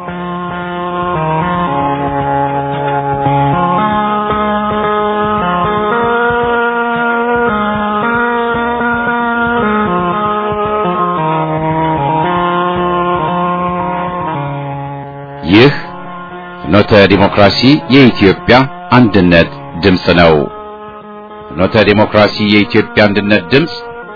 ይህ ፍኖተ ዲሞክራሲ የኢትዮጵያ አንድነት ድምፅ ነው። ፍኖተ ዲሞክራሲ የኢትዮጵያ አንድነት ድምፅ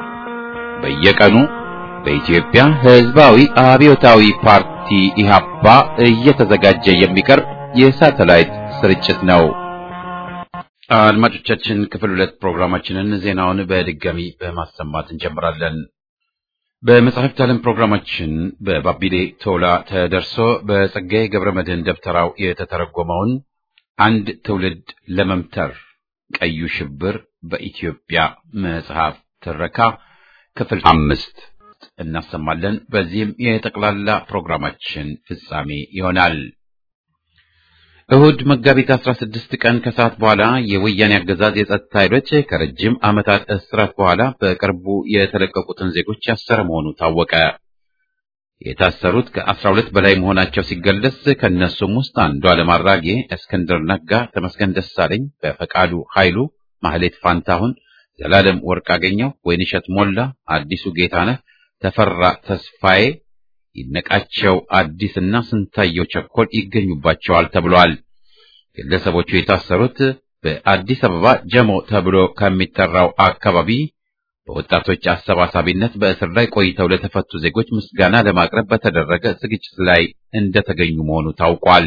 በየቀኑ በኢትዮጵያ ሕዝባዊ አብዮታዊ ፓርቲ ኢህአፓ እየተዘጋጀ የሚቀርብ የሳተላይት ስርጭት ነው። አድማጮቻችን፣ ክፍል ሁለት ፕሮግራማችንን ዜናውን በድጋሚ በማሰማት እንጀምራለን። በመጽሐፍት ዓለም ፕሮግራማችን በባቢሌ ቶላ ተደርሶ በጸጋዬ ገብረ መድኅን ደብተራው የተተረጎመውን አንድ ትውልድ ለመምተር ቀዩ ሽብር በኢትዮጵያ መጽሐፍ ትረካ ክፍል አምስት እናሰማለን። በዚህም የጠቅላላ ፕሮግራማችን ፍጻሜ ይሆናል። እሁድ መጋቢት 16 ቀን ከሰዓት በኋላ የወያኔ አገዛዝ የጸጥታ ኃይሎች ከረጅም ዓመታት እስራት በኋላ በቅርቡ የተለቀቁትን ዜጎች ያሰረ መሆኑ ታወቀ። የታሰሩት ከ12 በላይ መሆናቸው ሲገለጽ ከእነሱም ውስጥ አንዱ ዓለም አራጌ፣ እስክንድር ነጋ፣ ተመስገን ደሳለኝ፣ በፈቃዱ ኃይሉ፣ ማህሌት ፋንታሁን፣ ዘላለም ወርቅ አገኘው፣ ወይንሸት ሞላ፣ አዲሱ ጌታነህ፣ ተፈራ ተስፋዬ ይነቃቸው አዲስና ስንታየው ቸኮል ይገኙባቸዋል ተብሏል። ግለሰቦቹ የታሰሩት በአዲስ አበባ ጀሞ ተብሎ ከሚጠራው አካባቢ በወጣቶች አሰባሳቢነት በእስር ላይ ቆይተው ለተፈቱ ዜጎች ምስጋና ለማቅረብ በተደረገ ዝግጅት ላይ እንደተገኙ መሆኑ ታውቋል።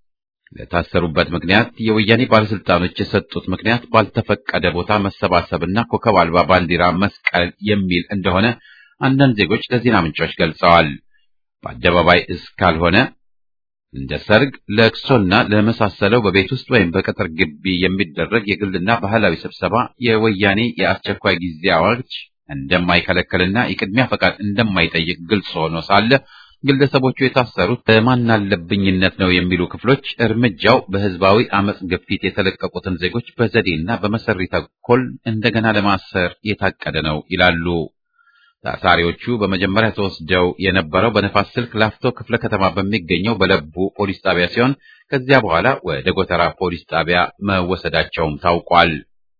ለታሰሩበት ምክንያት የወያኔ ባለስልጣኖች የሰጡት ምክንያት ባልተፈቀደ ቦታ መሰባሰብና ኮከብ አልባ ባንዲራ መስቀል የሚል እንደሆነ አንዳንድ ዜጎች ለዜና ምንጮች ገልጸዋል። በአደባባይ እስካልሆነ እንደ ሰርግ፣ ለቅሶና ለመሳሰለው በቤት ውስጥ ወይም በቅጥር ግቢ የሚደረግ የግልና ባህላዊ ስብሰባ የወያኔ የአስቸኳይ ጊዜ አዋጅ እንደማይከለከልና የቅድሚያ ፈቃድ እንደማይጠይቅ ግልጽ ሆኖ ሳለ ግለሰቦቹ የታሰሩት በማናለብኝነት ነው የሚሉ ክፍሎች እርምጃው በህዝባዊ አመጽ ግፊት የተለቀቁትን ዜጎች በዘዴና በመሰሪ ተኮል እንደገና ለማሰር የታቀደ ነው ይላሉ። ታሳሪዎቹ በመጀመሪያ ተወስደው የነበረው በነፋስ ስልክ ላፍቶ ክፍለ ከተማ በሚገኘው በለቡ ፖሊስ ጣቢያ ሲሆን ከዚያ በኋላ ወደ ጎተራ ፖሊስ ጣቢያ መወሰዳቸውም ታውቋል።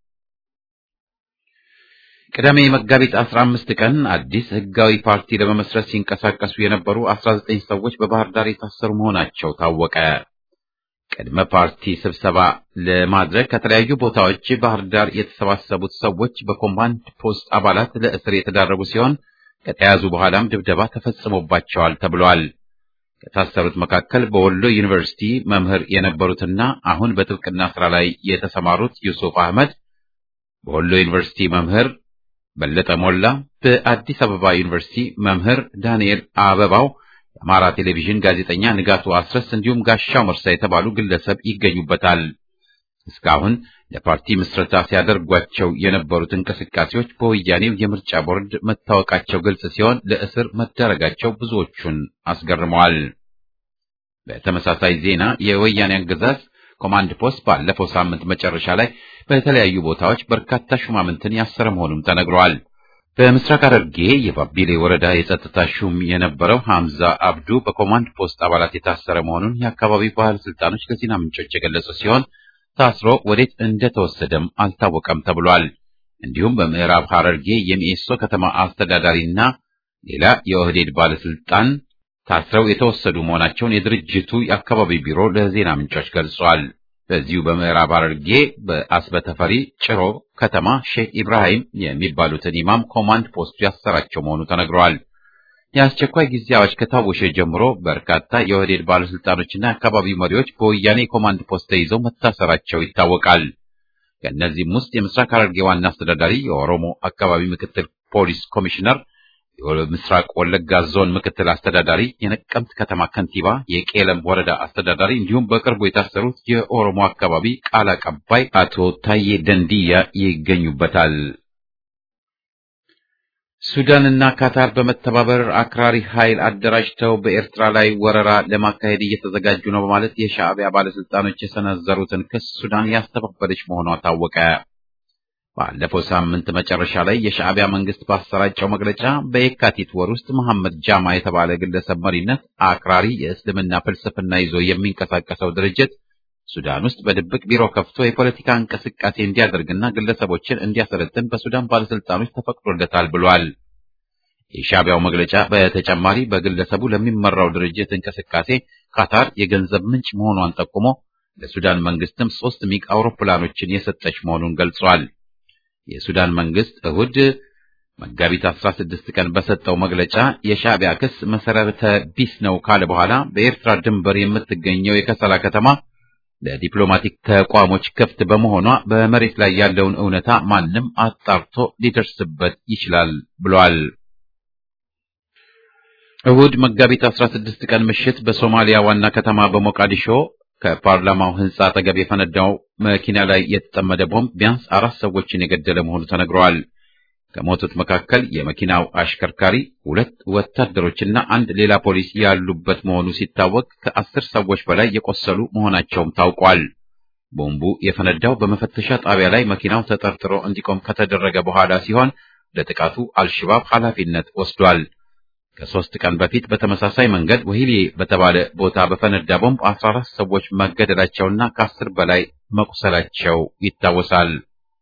ቅዳሜ መጋቢት 15 ቀን አዲስ ህጋዊ ፓርቲ ለመመስረት ሲንቀሳቀሱ የነበሩ 19 ሰዎች በባህር ዳር የታሰሩ መሆናቸው ታወቀ። ቅድመ ፓርቲ ስብሰባ ለማድረግ ከተለያዩ ቦታዎች ባህር ዳር የተሰባሰቡት ሰዎች በኮማንድ ፖስት አባላት ለእስር የተዳረጉ ሲሆን ከተያዙ በኋላም ድብደባ ተፈጽሞባቸዋል ተብሏል። ከታሰሩት መካከል በወሎ ዩኒቨርሲቲ መምህር የነበሩትና አሁን በጥብቅና ስራ ላይ የተሰማሩት ዩሱፍ አህመድ፣ በወሎ ዩኒቨርሲቲ መምህር በለጠ ሞላ፣ በአዲስ አበባ ዩኒቨርሲቲ መምህር ዳንኤል አበባው የአማራ ቴሌቪዥን ጋዜጠኛ ንጋቱ አስረስ እንዲሁም ጋሻው መርሳ የተባሉ ግለሰብ ይገኙበታል። እስካሁን ለፓርቲ ምስረታ ሲያደርጓቸው የነበሩት እንቅስቃሴዎች በወያኔው የምርጫ ቦርድ መታወቃቸው ግልጽ ሲሆን ለእስር መዳረጋቸው ብዙዎቹን አስገርመዋል። በተመሳሳይ ዜና የወያኔ አገዛዝ ኮማንድ ፖስት ባለፈው ሳምንት መጨረሻ ላይ በተለያዩ ቦታዎች በርካታ ሹማምንትን ያሰረ መሆኑም ተነግሯል። በምስራቅ ሐረርጌ የባቢሌ ወረዳ የጸጥታ ሹም የነበረው ሐምዛ አብዱ በኮማንድ ፖስት አባላት የታሰረ መሆኑን የአካባቢው ባለስልጣኖች ለዜና ምንጮች የገለጹ ሲሆን ታስሮ ወዴት እንደተወሰደም አልታወቀም ተብሏል። እንዲሁም በምዕራብ ሐረርጌ የሚኤሶ ከተማ አስተዳዳሪና ሌላ የኦህዴድ ባለስልጣን ታስረው የተወሰዱ መሆናቸውን የድርጅቱ የአካባቢ ቢሮ ለዜና ምንጮች ገልጿል። በዚሁ በምዕራብ ሐረርጌ በአስበተፈሪ ጭሮ ከተማ ሼክ ኢብራሂም የሚባሉትን ኢማም ኮማንድ ፖስቱ ያሰራቸው መሆኑ ተነግሯል። የአስቸኳይ ጊዜ አዋጅ ከታወጀ ጀምሮ በርካታ የኦህዴድ ባለስልጣኖችና የአካባቢው መሪዎች በወያኔ ኮማንድ ፖስት ተይዘው መታሰራቸው ይታወቃል። ከእነዚህም ውስጥ የምስራቅ ሐረርጌ ዋና አስተዳዳሪ፣ የኦሮሞ አካባቢ ምክትል ፖሊስ ኮሚሽነር የምስራቅ ወለጋ ዞን ምክትል አስተዳዳሪ፣ የነቀምት ከተማ ከንቲባ፣ የቄለም ወረዳ አስተዳዳሪ እንዲሁም በቅርቡ የታሰሩት የኦሮሞ አካባቢ ቃል አቀባይ አቶ ታዬ ደንዲያ ይገኙበታል። ሱዳንና ካታር በመተባበር አክራሪ ኃይል አደራጅተው በኤርትራ ላይ ወረራ ለማካሄድ እየተዘጋጁ ነው በማለት የሻዕቢያ ባለስልጣኖች የሰነዘሩትን ክስ ሱዳን ያስተባበለች መሆኗ ታወቀ። ባለፈው ሳምንት መጨረሻ ላይ የሻዕቢያ መንግስት ባሰራጨው መግለጫ በየካቲት ወር ውስጥ መሐመድ ጃማ የተባለ ግለሰብ መሪነት አክራሪ የእስልምና ፍልስፍና ይዞ የሚንቀሳቀሰው ድርጅት ሱዳን ውስጥ በድብቅ ቢሮ ከፍቶ የፖለቲካ እንቅስቃሴ እንዲያደርግና ግለሰቦችን እንዲያሰለጥን በሱዳን ባለስልጣኖች ተፈቅዶለታል ብሏል። የሻዕቢያው መግለጫ በተጨማሪ በግለሰቡ ለሚመራው ድርጅት እንቅስቃሴ ካታር የገንዘብ ምንጭ መሆኗን ጠቁሞ ለሱዳን መንግስትም ሶስት ሚግ አውሮፕላኖችን የሰጠች መሆኑን ገልጿል። የሱዳን መንግስት እሁድ መጋቢት 16 ቀን በሰጠው መግለጫ የሻዕቢያ ክስ መሰረተ ቢስ ነው ካለ በኋላ በኤርትራ ድንበር የምትገኘው የከሰላ ከተማ ለዲፕሎማቲክ ተቋሞች ክፍት በመሆኗ በመሬት ላይ ያለውን እውነታ ማንም አጣርቶ ሊደርስበት ይችላል ብሏል። እሁድ መጋቢት 16 ቀን ምሽት በሶማሊያ ዋና ከተማ በሞቃዲሾ ከፓርላማው ህንጻ አጠገብ የፈነዳው መኪና ላይ የተጠመደ ቦምብ ቢያንስ አራት ሰዎችን የገደለ መሆኑ ተነግሯል። ከሞቱት መካከል የመኪናው አሽከርካሪ፣ ሁለት ወታደሮችና አንድ ሌላ ፖሊስ ያሉበት መሆኑ ሲታወቅ ከአስር ሰዎች በላይ የቆሰሉ መሆናቸውም ታውቋል። ቦምቡ የፈነዳው በመፈተሻ ጣቢያ ላይ መኪናው ተጠርጥሮ እንዲቆም ከተደረገ በኋላ ሲሆን ለጥቃቱ አልሽባብ ኃላፊነት ወስዷል። ከሶስት ቀን በፊት በተመሳሳይ መንገድ ወሂሌ በተባለ ቦታ በፈነዳ ቦምብ 14 ሰዎች መገደላቸውና ከአስር በላይ መቁሰላቸው ይታወሳል።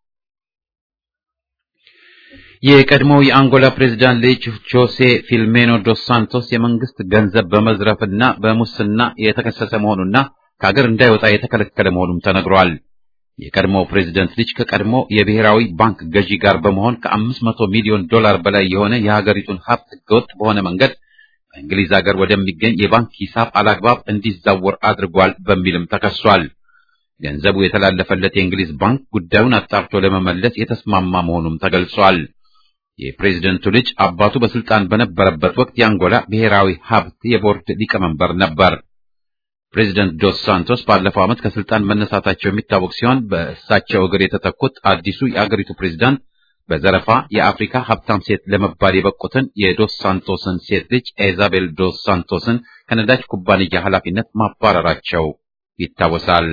የቀድሞው የአንጎላ ፕሬዝዳንት ልጅ ጆሴ ፊልሜኖ ዶስ ሳንቶስ የመንግስት ገንዘብ በመዝረፍና በሙስና የተከሰሰ መሆኑና ከሀገር እንዳይወጣ የተከለከለ መሆኑም ተነግሯል። የቀድሞው ፕሬዝደንት ልጅ ከቀድሞ የብሔራዊ ባንክ ገዢ ጋር በመሆን ከአምስት መቶ ሚሊዮን ዶላር በላይ የሆነ የሀገሪቱን ሀብት ህገወጥ በሆነ መንገድ በእንግሊዝ ሀገር ወደሚገኝ የባንክ ሂሳብ አላግባብ እንዲዛወር አድርጓል በሚልም ተከሷል። ገንዘቡ የተላለፈለት የእንግሊዝ ባንክ ጉዳዩን አጣርቶ ለመመለስ የተስማማ መሆኑም ተገልጿል። የፕሬዝደንቱ ልጅ አባቱ በስልጣን በነበረበት ወቅት የአንጎላ ብሔራዊ ሀብት የቦርድ ሊቀመንበር ነበር። ፕሬዚደንት ዶስ ሳንቶስ ባለፈው ዓመት ከስልጣን መነሳታቸው የሚታወቅ ሲሆን በእሳቸው እግር የተተኩት አዲሱ የአገሪቱ ፕሬዝዳንት በዘረፋ የአፍሪካ ሀብታም ሴት ለመባል የበቁትን የዶስ ሳንቶስን ሴት ልጅ ኢዛቤል ዶስ ሳንቶስን ከነዳጅ ኩባንያ ኃላፊነት ማባረራቸው ይታወሳል።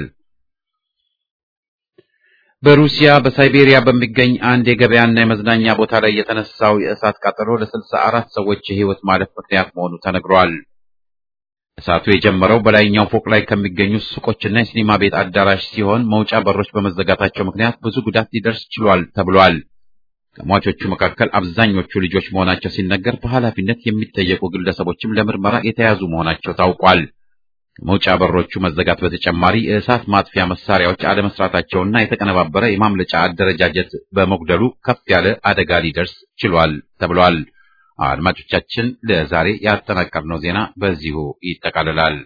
በሩሲያ በሳይቤሪያ በሚገኝ አንድ የገበያና የመዝናኛ ቦታ ላይ የተነሳው የእሳት ቃጠሎ ለስልሳ አራት ሰዎች የህይወት ማለፍ ምክንያት መሆኑ ተነግሯል። እሳቱ የጀመረው በላይኛው ፎቅ ላይ ከሚገኙ ሱቆችና የሲኒማ ቤት አዳራሽ ሲሆን መውጫ በሮች በመዘጋታቸው ምክንያት ብዙ ጉዳት ሊደርስ ችሏል ተብሏል። ከሟቾቹ መካከል አብዛኞቹ ልጆች መሆናቸው ሲነገር በኃላፊነት የሚጠየቁ ግለሰቦችም ለምርመራ የተያዙ መሆናቸው ታውቋል። ከመውጫ በሮቹ መዘጋት በተጨማሪ የእሳት ማጥፊያ መሳሪያዎች አለመስራታቸውና የተቀነባበረ የማምለጫ አደረጃጀት በመጉደሉ ከፍ ያለ አደጋ ሊደርስ ችሏል ተብሏል። አድማጮቻችን ለዛሬ ያጠናቀርነው ዜና በዚሁ ይጠቃልላል።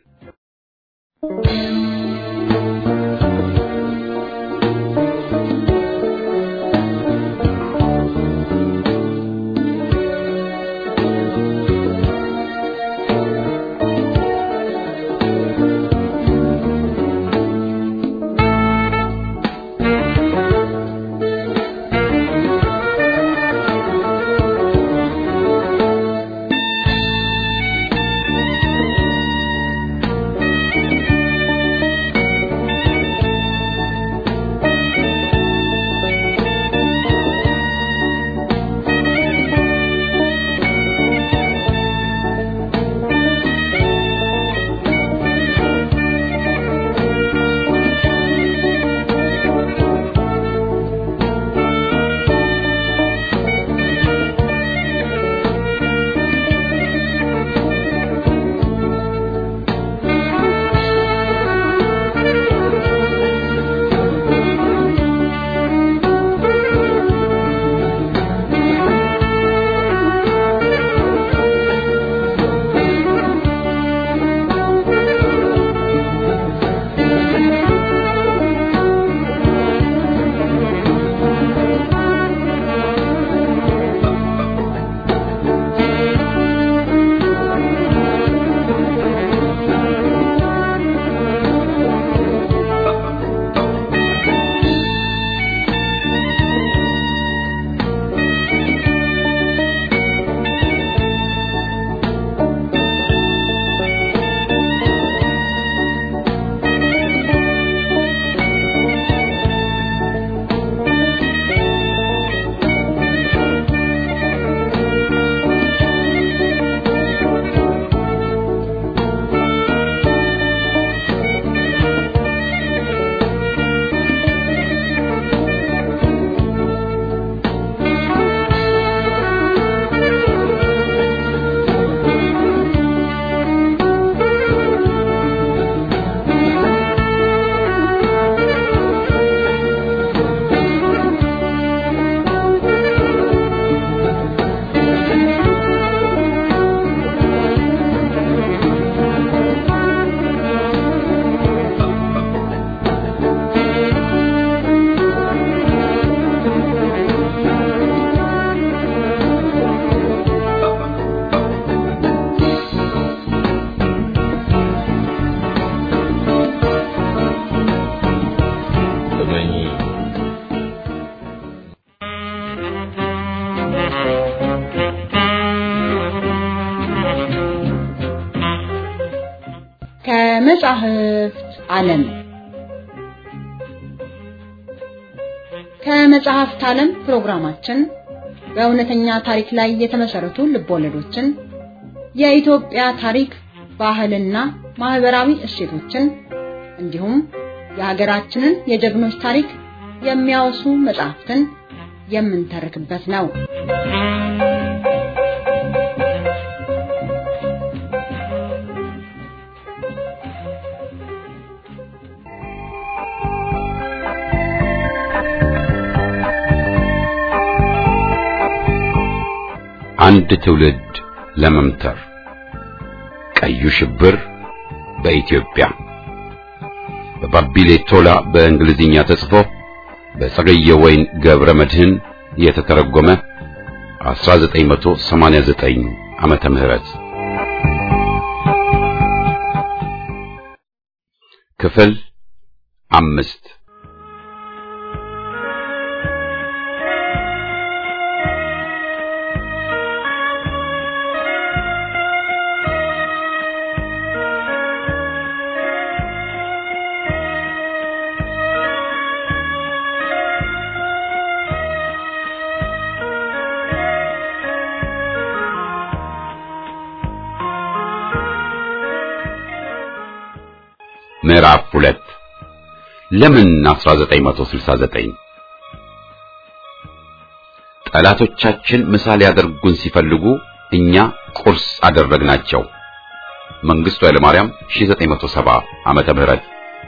ከመጻሕፍት ዓለም ከመጽሐፍት ዓለም ፕሮግራማችን በእውነተኛ ታሪክ ላይ የተመሰረቱ ልቦለዶችን፣ የኢትዮጵያ ታሪክ፣ ባህልና ማህበራዊ እሴቶችን እንዲሁም የሀገራችንን የጀግኖች ታሪክ የሚያወሱ መጽሐፍትን የምንተርክበት ነው። አንድ ትውልድ ለመምተር ቀዩ ሽብር በኢትዮጵያ በባቢሌ ቶላ በእንግሊዝኛ ተጽፎ በጸገየ ወይን ገብረ መድህን የተተረጎመ 1989 ዓመተ ምህረት ክፍል አምስት ምዕራፍ ሁለት ለምን 1969 ጠላቶቻችን ምሳሌ ያደርጉን ሲፈልጉ እኛ ቁርስ አደረግናቸው። መንግስቱ ኃይለማርያም 1970 ዓመተ ምህረት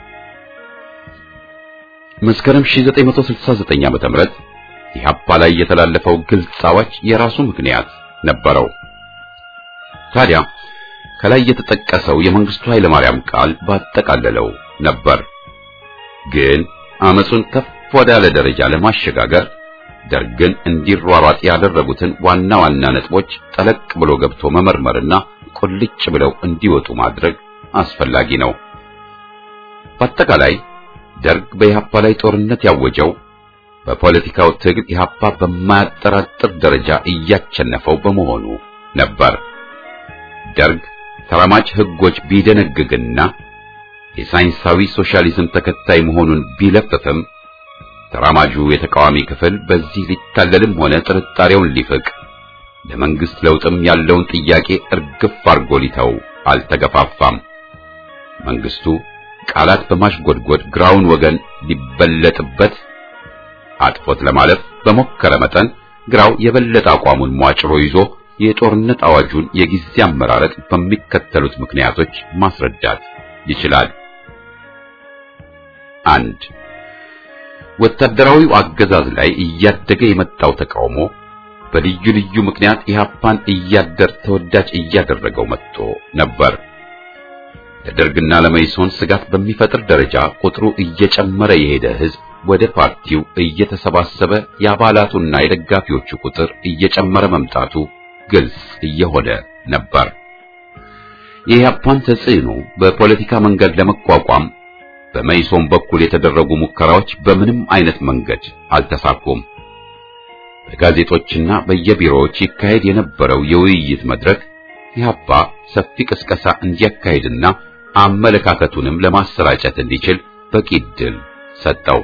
መስከረም 1969 ዓመተ ምህረት ኢህአፓ ላይ የተላለፈው ግልጽ አዋጅ የራሱ ምክንያት ነበረው። ታዲያ ከላይ የተጠቀሰው የመንግስቱ ኃይለማርያም ቃል ባጠቃለለው ነበር። ግን አመጹን ከፍ ወዳለ ደረጃ ለማሸጋገር ደርግን እንዲሯሯጥ ያደረጉትን ዋና ዋና ነጥቦች ጠለቅ ብሎ ገብቶ መመርመርና ቁልጭ ብለው እንዲወጡ ማድረግ አስፈላጊ ነው። በአጠቃላይ ደርግ በኢህአፓ ላይ ጦርነት ያወጀው በፖለቲካው ትግል ኢህአፓ በማያጠራጥር ደረጃ እያቸነፈው በመሆኑ ነበር። ደርግ ተራማጅ ህጎች ቢደነግግና የሳይንሳዊ ሶሻሊዝም ተከታይ መሆኑን ቢለፍፍም ተራማጁ የተቃዋሚ ክፍል በዚህ ሊታለልም ሆነ ጥርጣሬውን ሊፍቅ ለመንግስት ለውጥም ያለውን ጥያቄ እርግፍ አርጎ ሊተው አልተገፋፋም። መንግስቱ ቃላት በማሽጎድጎድ ግራውን ወገን ሊበለጥበት አጥፎት ለማለፍ በሞከረ መጠን ግራው የበለጠ አቋሙን ሟጭሮ ይዞ የጦርነት አዋጁን የጊዜ አመራረጥ በሚከተሉት ምክንያቶች ማስረዳት ይችላል። አንድ ወታደራዊው አገዛዝ ላይ እያደገ የመጣው ተቃውሞ በልዩ ልዩ ምክንያት ኢህአፓን እያደር ተወዳጅ እያደረገው መጥቶ ነበር። ለደርግና ለመይሶን ስጋት በሚፈጥር ደረጃ ቁጥሩ እየጨመረ የሄደ ህዝብ ወደ ፓርቲው እየተሰባሰበ የአባላቱና የደጋፊዎቹ ቁጥር እየጨመረ መምጣቱ ግልጽ እየሆነ ነበር። የኢህአፓን ተጽዕኖ በፖለቲካ መንገድ ለመቋቋም በመይሶን በኩል የተደረጉ ሙከራዎች በምንም አይነት መንገድ አልተሳኩም። በጋዜጦችና በየቢሮዎች ይካሄድ የነበረው የውይይት መድረክ ኢህአፓ ሰፊ ቅስቀሳ እንዲያካሄድና አመለካከቱንም ለማሰራጨት እንዲችል በቂ ዕድል ሰጠው።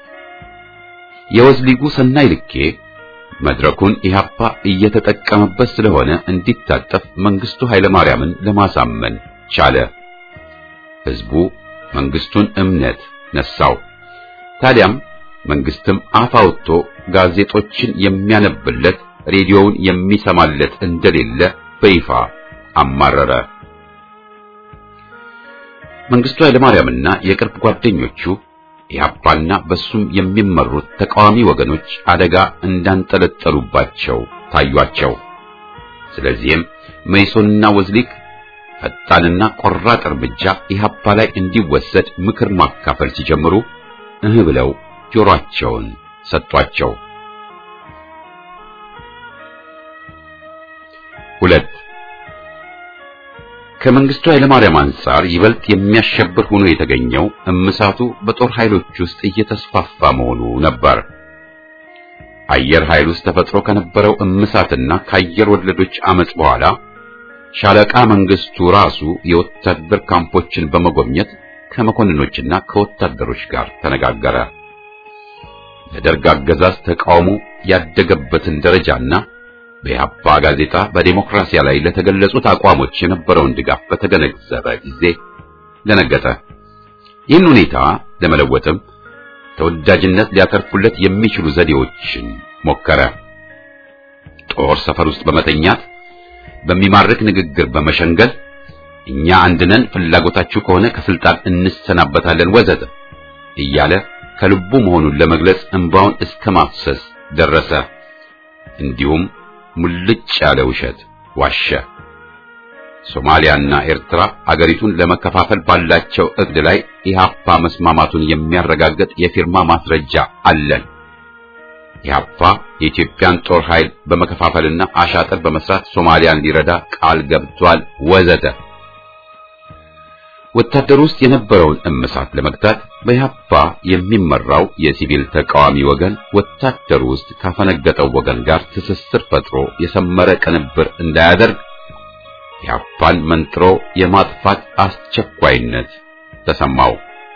የወዝሊጉ ሰናይ ልኬ መድረኩን ኢህአፓ እየተጠቀመበት ስለሆነ እንዲታጠፍ መንግስቱ ኃይለማርያምን ለማሳመን ቻለ። ህዝቡ መንግስቱን እምነት ነሳው። ታዲያም መንግስትም አፍ አውጥቶ ጋዜጦችን የሚያነብለት ሬዲዮውን የሚሰማለት እንደሌለ በይፋ አማረረ። መንግስቱ ኃይለማርያምና የቅርብ ጓደኞቹ ኢህአፓና በሱም የሚመሩት ተቃዋሚ ወገኖች አደጋ እንዳንጠለጠሉባቸው ታዩአቸው። ስለዚህም መይሶንና ወዝሊክ ፈጣንና ቆራጥ እርምጃ ኢህአፓ ላይ እንዲወሰድ ምክር ማካፈል ሲጀምሩ እህ ብለው ጆሮአቸውን ሰጧቸው። ሁለት ከመንግስቱ ኃይለማርያም አንጻር ይበልጥ የሚያሸብር ሆኖ የተገኘው እምሳቱ በጦር ኃይሎች ውስጥ እየተስፋፋ መሆኑ ነበር። አየር ኃይል ውስጥ ተፈጥሮ ከነበረው እምሳትና ከአየር ወለዶች አመጽ በኋላ ሻለቃ መንግስቱ ራሱ የወታደር ካምፖችን በመጎብኘት ከመኮንኖችና ከወታደሮች ጋር ተነጋገረ። ለደርግ አገዛዝ ተቃውሞ ያደገበትን ደረጃና በኢህአፓ ጋዜጣ በዲሞክራሲያ ላይ ለተገለጹት አቋሞች የነበረውን ድጋፍ በተገነዘበ ጊዜ ደነገጠ። ይህን ሁኔታ ለመለወጥም ተወዳጅነት ሊያተርፉለት የሚችሉ ዘዴዎችን ሞከረ። ጦር ሰፈር ውስጥ በመተኛት በሚማርክ ንግግር በመሸንገል እኛ አንድነን ፍላጎታችሁ ከሆነ ከስልጣን እንሰናበታለን ወዘተ እያለ ከልቡ መሆኑን ለመግለጽ እንባውን እስከ ማፍሰስ ደረሰ። እንዲሁም ሙልጭ ያለ ውሸት ዋሸ። ሶማሊያና ኤርትራ አገሪቱን ለመከፋፈል ባላቸው እቅድ ላይ ኢህአፓ መስማማቱን የሚያረጋግጥ የፊርማ ማስረጃ አለን። ኢህአፓ የኢትዮጵያን ጦር ኃይል በመከፋፈልና አሻጥር በመስራት ሶማሊያን ሊረዳ ቃል ገብቷል ወዘተ። ወታደር ውስጥ የነበረውን እምሳት ለመግታት በኢህአፓ የሚመራው የሲቪል ተቃዋሚ ወገን ወታደር ውስጥ ካፈነገጠው ወገን ጋር ትስስር ፈጥሮ የሰመረ ቅንብር እንዳያደርግ ኢህአፓን መንጥሮ የማጥፋት አስቸኳይነት ተሰማው።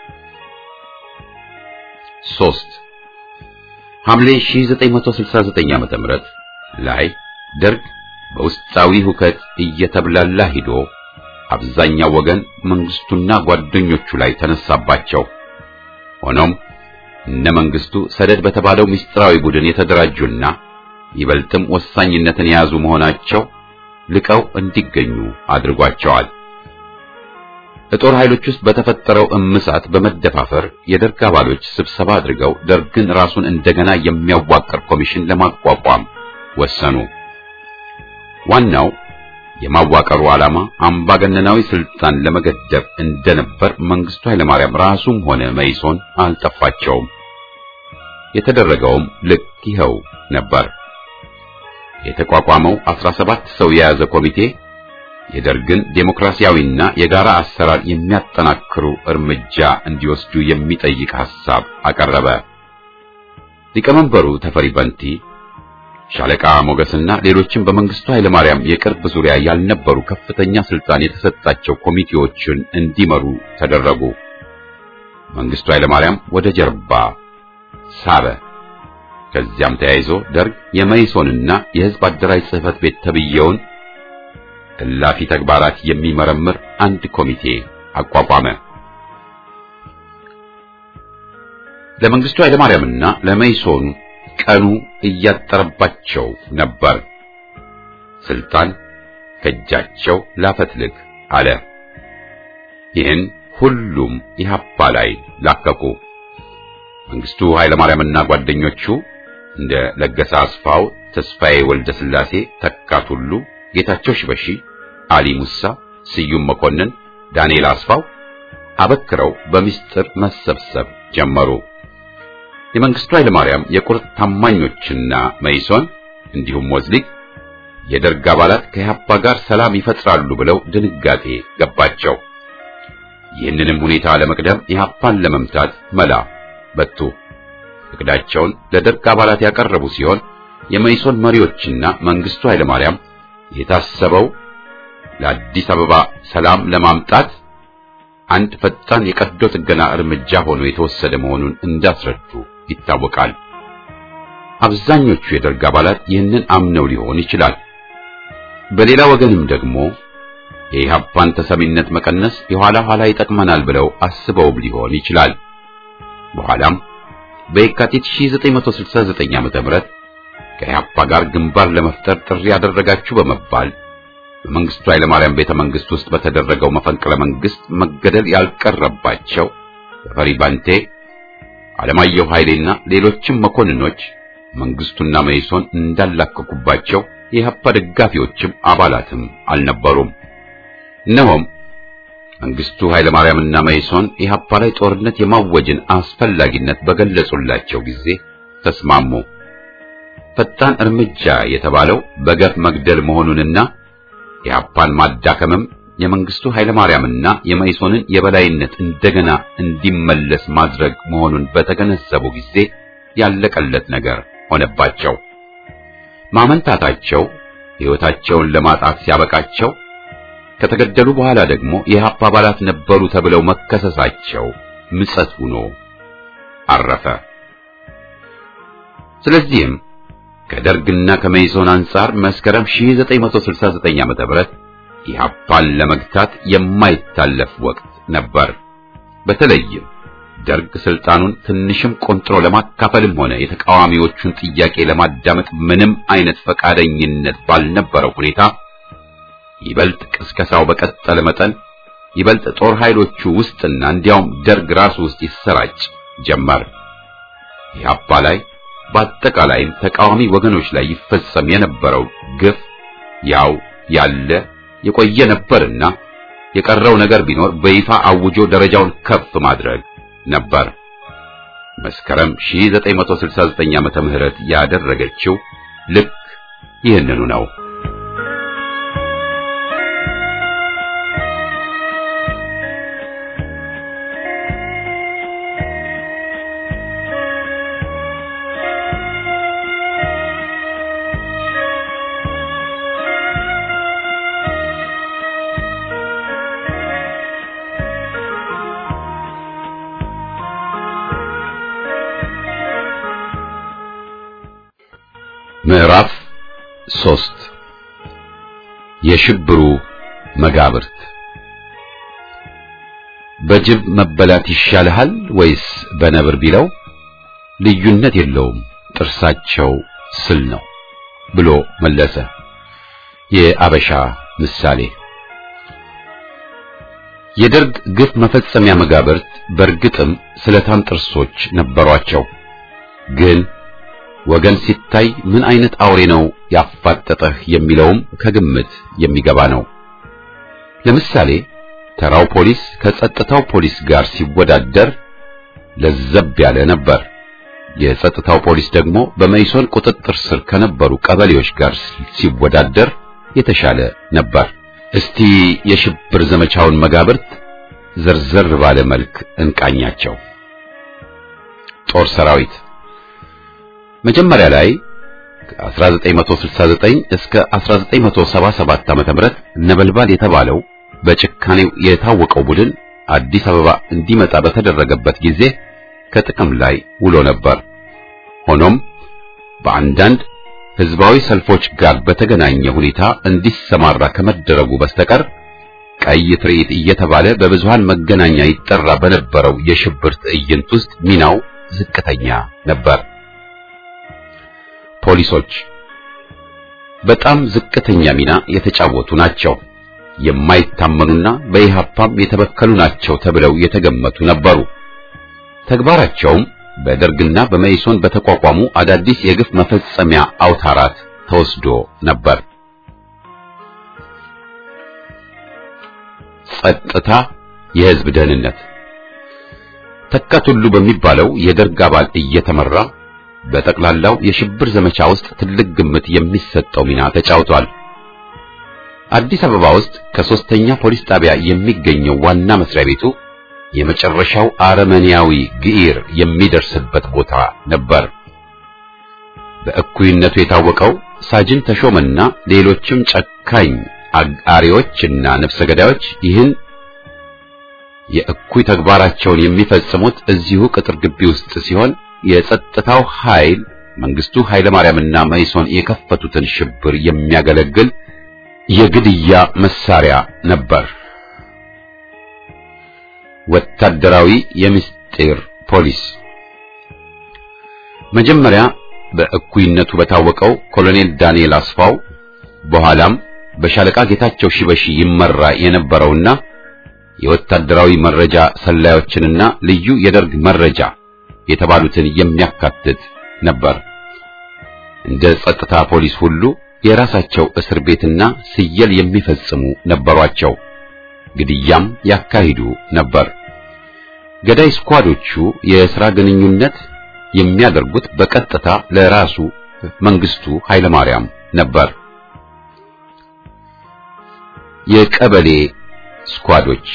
ሶስት ሐምሌ 1969 ዓ.ም ላይ ደርግ በውስጣዊ ሁከት እየተብላላ ሂዶ አብዛኛው ወገን መንግስቱና ጓደኞቹ ላይ ተነሳባቸው። ሆኖም እነ መንግስቱ ሰደድ በተባለው ምስጢራዊ ቡድን የተደራጁና ይበልጥም ወሳኝነትን የያዙ መሆናቸው ልቀው እንዲገኙ አድርጓቸዋል። በጦር ኃይሎች ውስጥ በተፈጠረው እምሳት በመደፋፈር የደርግ አባሎች ስብሰባ አድርገው ደርግን ራሱን እንደገና የሚያዋቅር ኮሚሽን ለማቋቋም ወሰኑ። ዋናው የማዋቀሩ ዓላማ አምባገነናዊ ስልጣን ለመገደብ እንደነበር መንግስቱ ኃይለማርያም ራሱም ሆነ መይሶን አልጠፋቸውም። የተደረገውም ልክ ይኸው ነበር። የተቋቋመው 17 ሰው የያዘ ኮሚቴ የደርግን ዴሞክራሲያዊና የጋራ አሰራር የሚያጠናክሩ እርምጃ እንዲወስዱ የሚጠይቅ ሐሳብ አቀረበ። ሊቀመንበሩ ተፈሪ በንቲ ሻለቃ ሞገስና ሌሎችም በመንግስቱ ኃይለማርያም የቅርብ ዙሪያ ያልነበሩ ከፍተኛ ስልጣን የተሰጣቸው ኮሚቴዎችን እንዲመሩ ተደረጉ። መንግስቱ ኃይለማርያም ወደ ጀርባ ሳበ። ከዚያም ተያይዞ ደርግ የመይሶንና የህዝብ አደራጅ ጽህፈት ቤት ተብየውን እላፊ ተግባራት የሚመረምር አንድ ኮሚቴ አቋቋመ። ለመንግስቱ ኃይለማርያምና ለመይሶን ቀኑ እያጠረባቸው ነበር። ስልጣን ከእጃቸው ላፈትልክ አለ። ይህን ሁሉም ኢህአፓ ላይ ላከኩ። መንግስቱ ኃይለማርያምና ጓደኞቹ እንደ ለገሰ አስፋው፣ ተስፋዬ ወልደ ስላሴ፣ ተካት ሁሉ፣ ጌታቸው ሽበሺ፣ አሊ ሙሳ፣ ስዩም መኮንን፣ ዳንኤል አስፋው አበክረው በሚስጥር መሰብሰብ ጀመሩ። የመንግስቱ ኃይለማርያም የቁርጥ ታማኞችና መይሶን እንዲሁም ወዝሊግ የደርግ አባላት ከኢህአፓ ጋር ሰላም ይፈጥራሉ ብለው ድንጋጤ ገባቸው። ይህንንም ሁኔታ ለመቅደም ኢህአፓን ለመምታት መላ በቱ። እቅዳቸውን ለደርግ አባላት ያቀረቡ ሲሆን የመይሶን መሪዎችና መንግስቱ ኃይለማርያም የታሰበው ለአዲስ አበባ ሰላም ለማምጣት አንድ ፈጣን የቀዶ ጥገና እርምጃ ሆኖ የተወሰደ መሆኑን እንዳስረዱ ይታወቃል። አብዛኞቹ የደርግ አባላት ይህንን አምነው ሊሆን ይችላል። በሌላ ወገንም ደግሞ የኢህአፓን ተሰሚነት መቀነስ የኋላ ኋላ ይጠቅመናል ብለው አስበውም ሊሆን ይችላል። በኋላም በየካቲት 1969 ዓ.ም ከኢህአፓ ጋር ግንባር ለመፍጠር ጥሪ ያደረጋችሁ በመባል በመንግስቱ ኃይለማርያም ቤተ መንግስት ውስጥ በተደረገው መፈንቅለ መንግስት መገደል ያልቀረባቸው ተፈሪ ባንቴ፣ አለማየሁ ኃይሌና ሌሎችም መኮንኖች መንግስቱና መይሶን እንዳላከኩባቸው የኢህአፓ ደጋፊዎችም አባላትም አልነበሩም። እነሆም መንግስቱ ኃይለማርያምና መይሶን ኢህአፓ ላይ ጦርነት የማወጅን አስፈላጊነት በገለጹላቸው ጊዜ ተስማሙ። ፈጣን እርምጃ የተባለው በገፍ መግደል መሆኑንና ኢህአፓን ማዳከምም የመንግስቱ ኃይለማርያምና የመይሶንን የበላይነት እንደገና እንዲመለስ ማድረግ መሆኑን በተገነዘቡ ጊዜ ያለቀለት ነገር ሆነባቸው። ማመንታታቸው ሕይወታቸውን ለማጣት ሲያበቃቸው ከተገደሉ በኋላ ደግሞ የኢህአፓ አባላት ነበሩ ተብለው መከሰሳቸው ምጸት ሆኖ አረፈ። ስለዚህም ከደርግና ከመይሶን አንጻር መስከረም 1969 ዓ.ም ኢህአፓን ለመግታት የማይታለፍ ወቅት ነበር። በተለይም ደርግ ስልጣኑን ትንሽም ቆንጥሮ ለማካፈልም ሆነ የተቃዋሚዎቹን ጥያቄ ለማዳመጥ ምንም አይነት ፈቃደኝነት ባልነበረው ሁኔታ ይበልጥ ቅስቀሳው በቀጠለ መጠን ይበልጥ ጦር ኃይሎቹ ውስጥና እንዲያውም ደርግ ራሱ ውስጥ ይሰራጭ ጀመር። ኢህአፓ ላይ በአጠቃላይም ተቃዋሚ ወገኖች ላይ ይፈጸም የነበረው ግፍ ያው ያለ የቆየ ነበርና የቀረው ነገር ቢኖር በይፋ አውጆ ደረጃውን ከፍ ማድረግ ነበር። መስከረም 1969 ዓመተ ምህረት ያደረገችው ልክ ይህንኑ ነው። ምዕራፍ ሶስት የሽብሩ መጋብርት በጅብ መበላት ይሻልሃል ወይስ በነብር ቢለው ልዩነት የለውም ጥርሳቸው ስል ነው ብሎ መለሰ። የአበሻ ምሳሌ የደርግ ግፍ መፈጸሚያ መጋብርት በእርግጥም ስለታም ጥርሶች ነበሯቸው ግን ወገን ሲታይ ምን አይነት አውሬ ነው ያፋጠጠህ የሚለውም ከግምት የሚገባ ነው። ለምሳሌ ተራው ፖሊስ ከጸጥታው ፖሊስ ጋር ሲወዳደር ለዘብ ያለ ነበር። የጸጥታው ፖሊስ ደግሞ በመይሶን ቁጥጥር ስር ከነበሩ ቀበሌዎች ጋር ሲወዳደር የተሻለ ነበር። እስቲ የሽብር ዘመቻውን መጋብርት ዘርዘር ባለ መልክ እንቃኛቸው። ጦር ሰራዊት መጀመሪያ ላይ ከ1969 እስከ 1977 ዓመተ ምህረት ነበልባል የተባለው በጭካኔው የታወቀው ቡድን አዲስ አበባ እንዲመጣ በተደረገበት ጊዜ ከጥቅም ላይ ውሎ ነበር። ሆኖም በአንዳንድ ህዝባዊ ሰልፎች ጋር በተገናኘ ሁኔታ እንዲሰማራ ከመደረጉ በስተቀር ቀይ ትርኢት እየተባለ በብዙሃን መገናኛ ይጠራ በነበረው የሽብር ትዕይንት ውስጥ ሚናው ዝቅተኛ ነበር። ፖሊሶች በጣም ዝቅተኛ ሚና የተጫወቱ ናቸው። የማይታመኑና በኢህአፓም የተበከሉ ናቸው ተብለው የተገመቱ ነበሩ። ተግባራቸውም በደርግና በመኢሶን በተቋቋሙ አዳዲስ የግፍ መፈጸሚያ አውታራት ተወስዶ ነበር። ጸጥታ፣ የህዝብ ደህንነት ተካቱሉ በሚባለው የደርግ አባል እየተመራ በጠቅላላው የሽብር ዘመቻ ውስጥ ትልቅ ግምት የሚሰጠው ሚና ተጫውቷል። አዲስ አበባ ውስጥ ከሶስተኛ ፖሊስ ጣቢያ የሚገኘው ዋና መስሪያ ቤቱ የመጨረሻው አረመኔያዊ ግኢር የሚደርስበት ቦታ ነበር። በእኩይነቱ የታወቀው ሳጅን ተሾመና ሌሎችም ጨካኝ አጋሪዎችና ነፍሰ ገዳዮች ይህን የእኩይ ተግባራቸውን የሚፈጽሙት እዚሁ ቅጥር ግቢ ውስጥ ሲሆን የጸጥታው ኃይል መንግስቱ ኃይለ ማርያምና መኢሶን የከፈቱትን ሽብር የሚያገለግል የግድያ መሳሪያ ነበር። ወታደራዊ የምስጢር ፖሊስ መጀመሪያ በእኩይነቱ በታወቀው ኮሎኔል ዳንኤል አስፋው በኋላም በሻለቃ ጌታቸው ሺበሺ ይመራ የነበረውና የወታደራዊ መረጃ ሰላዮችንና ልዩ የደርግ መረጃ የተባሉትን የሚያካትት ነበር። እንደ ጸጥታ ፖሊስ ሁሉ የራሳቸው እስር ቤትና ስየል የሚፈጽሙ ነበሯቸው። ግድያም ያካሂዱ ነበር። ገዳይ ስኳዶቹ የሥራ ግንኙነት የሚያደርጉት በቀጥታ ለራሱ መንግስቱ ኃይለማርያም ነበር። የቀበሌ ስኳዶች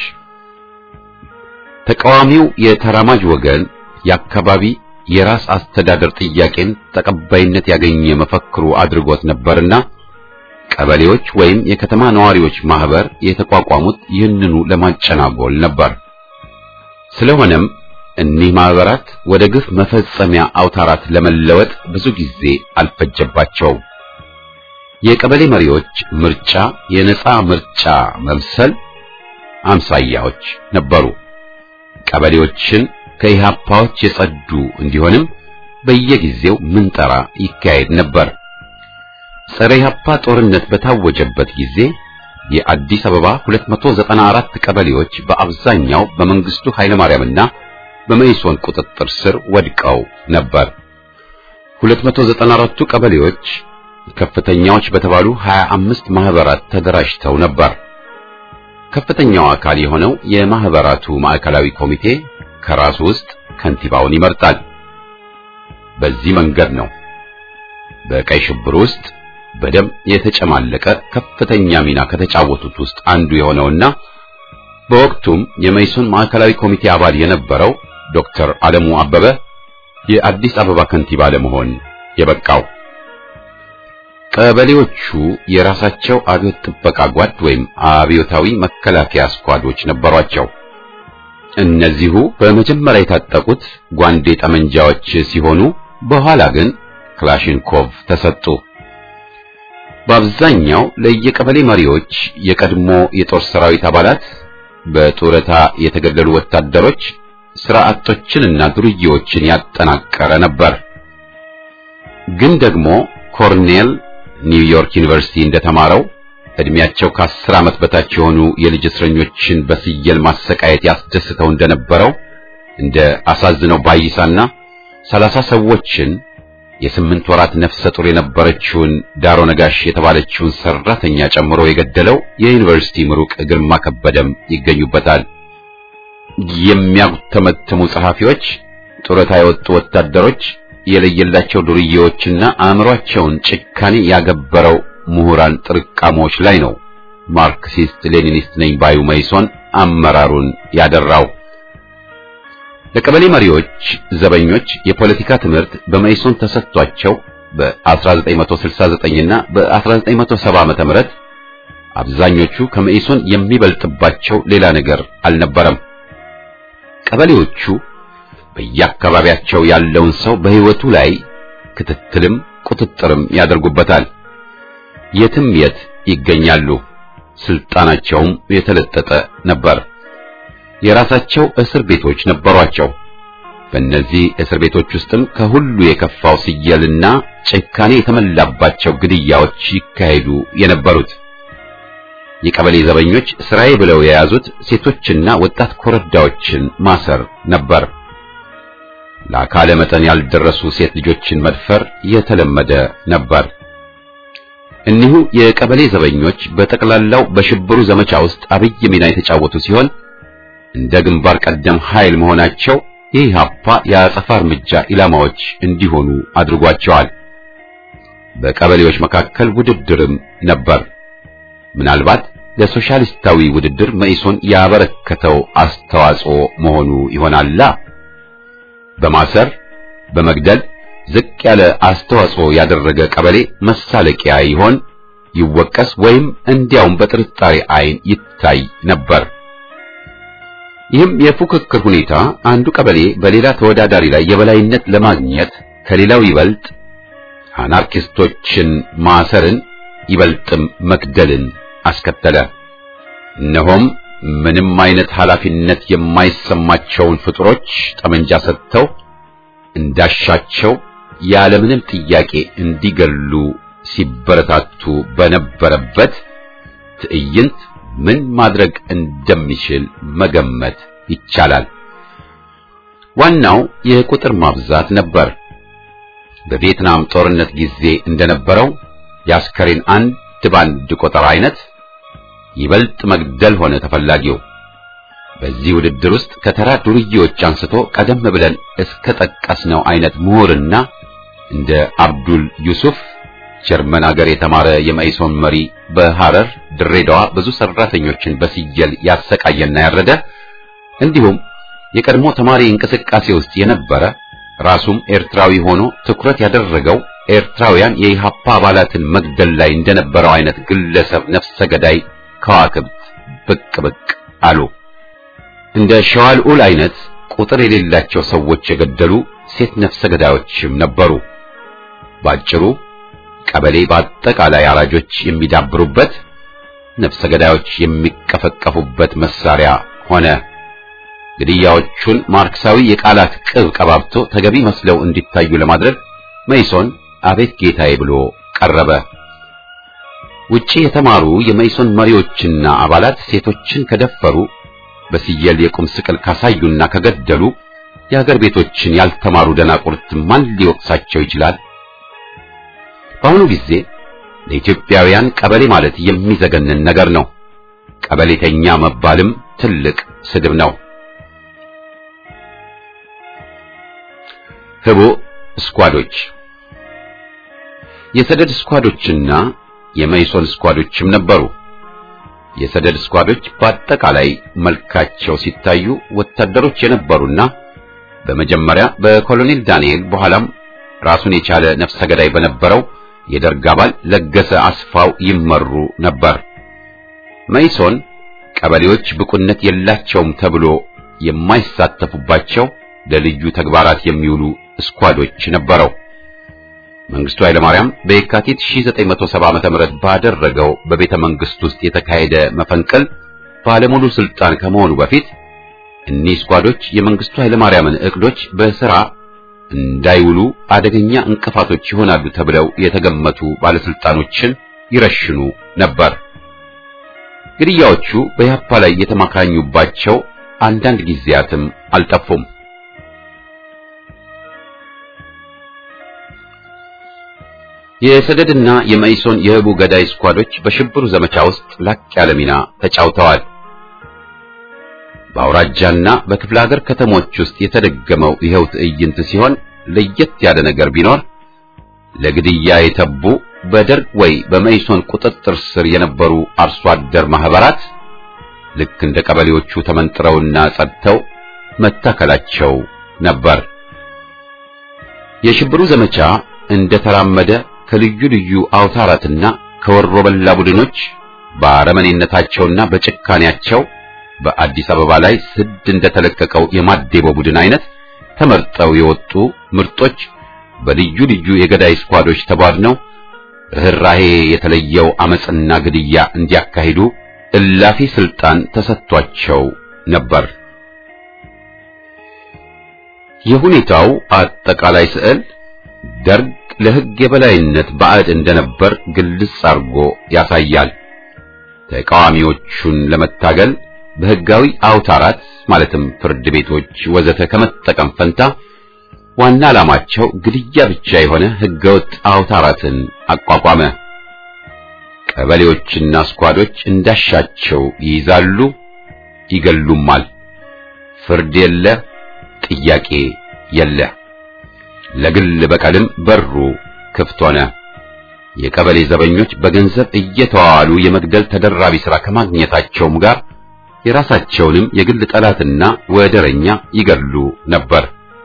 ተቃዋሚው የተራማጅ ወገን የአካባቢ የራስ አስተዳደር ጥያቄን ተቀባይነት ያገኘ መፈክሩ አድርጎት ነበርና ቀበሌዎች ወይም የከተማ ነዋሪዎች ማህበር የተቋቋሙት ይህንኑ ለማጨናጎል ነበር። ስለሆነም እኒህ ማህበራት ወደ ግፍ መፈጸሚያ አውታራት ለመለወጥ ብዙ ጊዜ አልፈጀባቸውም። የቀበሌ መሪዎች ምርጫ የነጻ ምርጫ መምሰል አምሳያዎች ነበሩ። ቀበሌዎችን ከኢህአፓዎች የጸዱ እንዲሆንም በየጊዜው ምንጠራ ይካሄድ ነበር። ጸረ ኢህአፓ ጦርነት በታወጀበት ጊዜ የአዲስ አበባ 294 ቀበሌዎች በአብዛኛው በመንግስቱ ኃይለማርያምና በመኢሶን ቁጥጥር ስር ወድቀው ነበር። 294ቱ ቀበሌዎች ከፍተኛዎች በተባሉ 25 ማህበራት ተደራጅተው ነበር። ከፍተኛው አካል የሆነው የማህበራቱ ማዕከላዊ ኮሚቴ ከራሱ ውስጥ ከንቲባውን ይመርጣል። በዚህ መንገድ ነው በቀይ ሽብር ውስጥ በደም የተጨማለቀ ከፍተኛ ሚና ከተጫወቱት ውስጥ አንዱ የሆነውና በወቅቱም የመኢሶን ማዕከላዊ ኮሚቴ አባል የነበረው ዶክተር አለሙ አበበ የአዲስ አበባ ከንቲባ ለመሆን የበቃው። ቀበሌዎቹ የራሳቸው አብዮት ጥበቃ ጓድ ወይም አብዮታዊ መከላከያ ስኳዶች ነበሯቸው። እነዚሁ በመጀመሪያ የታጠቁት ጓንዴ ጠመንጃዎች ሲሆኑ በኋላ ግን ክላሽንኮቭ ተሰጡ። በአብዛኛው ለየቀበሌ መሪዎች የቀድሞ የጦር ሰራዊት አባላት፣ በጡረታ የተገደሉ ወታደሮች፣ ስራ አጦችንና ዱርዬዎችን ያጠናቀረ ነበር። ግን ደግሞ ኮርኔል ኒውዮርክ ዩኒቨርሲቲ እንደተማረው እድሜያቸው ከአስር ዓመት በታች የሆኑ የልጅ እስረኞችን በስየል ማሰቃየት ያስደስተው እንደነበረው እንደ አሳዝነው ባይሳና ሰላሳ ሰዎችን የስምንት ወራት ነፍሰ ጡር የነበረችውን ዳሮ ነጋሽ የተባለችውን ሰራተኛ ጨምሮ የገደለው የዩኒቨርሲቲ ምሩቅ ግርማ ከበደም ይገኙበታል። የሚያጉተመትሙ ጸሐፊዎች፣ ጡረታ የወጡ ወታደሮች፣ የለየላቸው ዱርዬዎችና አእምሯቸውን ጭካኔ ያገበረው ምሁራን ጥርቃሞች ላይ ነው ማርክሲስት ሌኒኒስት ነኝ ባዩ መኢሶን አመራሩን ያደራው። ለቀበሌ መሪዎች ዘበኞች የፖለቲካ ትምህርት በመኢሶን ተሰጥቷቸው በ1969 እና በ1970 ዓመተ ምህረት አብዛኞቹ ከመኢሶን የሚበልጥባቸው ሌላ ነገር አልነበረም። ቀበሌዎቹ በየአካባቢያቸው ያለውን ሰው በሕይወቱ ላይ ክትትልም ቁጥጥርም ያደርጉበታል። የትም የት ይገኛሉ። ስልጣናቸውም የተለጠጠ ነበር። የራሳቸው እስር ቤቶች ነበሯቸው። በእነዚህ እስር ቤቶች ውስጥም ከሁሉ የከፋው ስየልና ጭካኔ የተመላባቸው ግድያዎች ይካሄዱ የነበሩት። የቀበሌ ዘበኞች ስራዬ ብለው የያዙት ሴቶችና ወጣት ኮረዳዎችን ማሰር ነበር። ለአካለ መጠን ያልደረሱ ሴት ልጆችን መድፈር የተለመደ ነበር። እኒሁ የቀበሌ ዘበኞች በጠቅላላው በሽብሩ ዘመቻ ውስጥ አብይ ሚና የተጫወቱ ሲሆን እንደ ግንባር ቀደም ኃይል መሆናቸው የኢህአፓ የአጸፋ እርምጃ ኢላማዎች እንዲሆኑ አድርጓቸዋል። በቀበሌዎች መካከል ውድድርም ነበር። ምናልባት ለሶሻሊስታዊ ውድድር መኢሶን ያበረከተው አስተዋጽኦ መሆኑ ይሆናላ። በማሰር በመግደል ዝቅ ያለ አስተዋጽኦ ያደረገ ቀበሌ መሳለቂያ ይሆን ይወቀስ ወይም እንዲያውም በጥርጣሬ ዓይን ይታይ ነበር። ይህም የፉክክር ሁኔታ አንዱ ቀበሌ በሌላ ተወዳዳሪ ላይ የበላይነት ለማግኘት ከሌላው ይበልጥ አናርኪስቶችን ማሰርን ይበልጥም መግደልን አስከተለ። እነሆም ምንም አይነት ኃላፊነት የማይሰማቸውን ፍጡሮች ጠመንጃ ሰጥተው እንዳሻቸው ያለምንም ጥያቄ እንዲገሉ ሲበረታቱ በነበረበት ትዕይንት ምን ማድረግ እንደሚችል መገመት ይቻላል። ዋናው የቁጥር ማብዛት ነበር። በቪየትናም ጦርነት ጊዜ እንደነበረው የአስከሬን አንድ ባንድ ቁጥር አይነት ይበልጥ መግደል ሆነ ተፈላጊው። በዚህ ውድድር ውስጥ ከተራ ዱርዬዎች አንስቶ ቀደም ብለን እስከ ጠቀስነው አይነት ምሁርና እንደ አብዱል ዩሱፍ ጀርመን ሀገር የተማረ የመኢሶን መሪ በሐረር ድሬዳዋ ብዙ ሰራተኞችን በስየል ያሰቃየና ያረደ እንዲሁም የቀድሞ ተማሪ እንቅስቃሴ ውስጥ የነበረ ራሱም ኤርትራዊ ሆኖ ትኩረት ያደረገው ኤርትራውያን የኢሃፓ አባላትን መግደል ላይ እንደነበረው አይነት ግለሰብ ነፍሰ ገዳይ ከዋክብት ብቅ ብቅ አሉ። እንደ ሸዋልዑል አይነት ቁጥር የሌላቸው ሰዎች የገደሉ ሴት ነፍሰ ገዳዮችም ነበሩ። ባጭሩ ቀበሌ በአጠቃላይ አራጆች የሚዳብሩበት ነፍሰ ገዳዮች የሚቀፈቀፉበት መሳሪያ ሆነ። ግድያዎቹን ማርክሳዊ የቃላት ቅብ ቀባብቶ ተገቢ መስለው እንዲታዩ ለማድረግ መይሶን አቤት ጌታዬ ብሎ ቀረበ። ውጪ የተማሩ የመይሶን መሪዎችና አባላት ሴቶችን ከደፈሩ በስየል የቁም ስቅል ካሳዩና ከገደሉ የሀገር ቤቶችን ያልተማሩ ደናቁርት ማን ሊወቅሳቸው ይችላል? በአሁኑ ጊዜ ለኢትዮጵያውያን ቀበሌ ማለት የሚዘገንን ነገር ነው። ቀበሌተኛ መባልም ትልቅ ስድብ ነው። ህቦ ስኳዶች የሰደድ ስኳዶችና የመይሶን ስኳዶችም ነበሩ። የሰደድ ስኳዶች በአጠቃላይ መልካቸው ሲታዩ ወታደሮች የነበሩና በመጀመሪያ በኮሎኔል ዳንኤል በኋላም ራሱን የቻለ ነፍሰ ገዳይ በነበረው የደርግ አባል ለገሰ አስፋው ይመሩ ነበር። መይሶን ቀበሌዎች ብቁነት የላቸውም ተብሎ የማይሳተፉባቸው ለልዩ ተግባራት የሚውሉ ስኳዶች ነበረው። መንግስቱ ኃይለማርያም በየካቲት 1970 ዓመተ ምህረት ባደረገው በቤተ መንግስት ውስጥ የተካሄደ መፈንቅል ባለሙሉ ስልጣን ከመሆኑ በፊት እኒህ ስኳዶች የመንግስቱ ኃይለማርያምን እቅዶች በስራ እንዳይውሉ አደገኛ እንቅፋቶች ይሆናሉ ተብለው የተገመቱ ባለስልጣኖችን ይረሽኑ ነበር። ግድያዎቹ በያፓ ላይ የተማካኙባቸው አንዳንድ ጊዜያትም አልጠፉም። የሰደድና የመይሶን የህቡ ገዳይ ስኳዶች በሽብሩ ዘመቻ ውስጥ ላቅ ያለ ሚና ተጫውተዋል። በአውራጃና በክፍለ ሀገር ከተሞች ውስጥ የተደገመው ይኸው ትዕይንት ሲሆን ለየት ያለ ነገር ቢኖር ለግድያ የተቡ በደርግ ወይ በመይሶን ቁጥጥር ስር የነበሩ አርሶ አደር ማህበራት ልክ እንደ ቀበሌዎቹ ተመንጥረውና ጸድተው መታከላቸው ነበር። የሽብሩ ዘመቻ እንደተራመደ ከልዩ ልዩ አውታራትና ከወሮ በላ ቡድኖች በአረመኔነታቸውና በጭካኔያቸው በአዲስ አበባ ላይ ስድ እንደተለቀቀው የማዴቦ ቡድን አይነት ተመርጠው የወጡ ምርጦች በልዩ ልዩ የገዳይ ስኳዶች ተቧድነው ርኅራሄ የተለየው አመጽና ግድያ እንዲያካሂዱ እላፊ ስልጣን ተሰጥቷቸው ነበር። የሁኔታው አጠቃላይ ስዕል ደርግ ለሕግ የበላይነት ባዕድ እንደነበር ግልጽ አድርጎ ያሳያል። ተቃዋሚዎቹን ለመታገል በሕጋዊ አውታራት ማለትም ፍርድ ቤቶች ወዘተ ከመጠቀም ፈንታ ዋና ዓላማቸው ግድያ ብቻ የሆነ ሕገወጥ አውታራትን አቋቋመ። ቀበሌዎችና ስኳዶች እንዳሻቸው ይይዛሉ፣ ይገሉማል። ፍርድ የለ፣ ጥያቄ የለ። ለግል በቀልም በሩ ክፍት ሆነ። የቀበሌ ዘበኞች በገንዘብ እየተዋዋሉ የመግደል ተደራቢ ሥራ ከማግኘታቸውም ጋር የራሳቸውንም የግል ጠላትና ወደረኛ ይገሉ ነበር።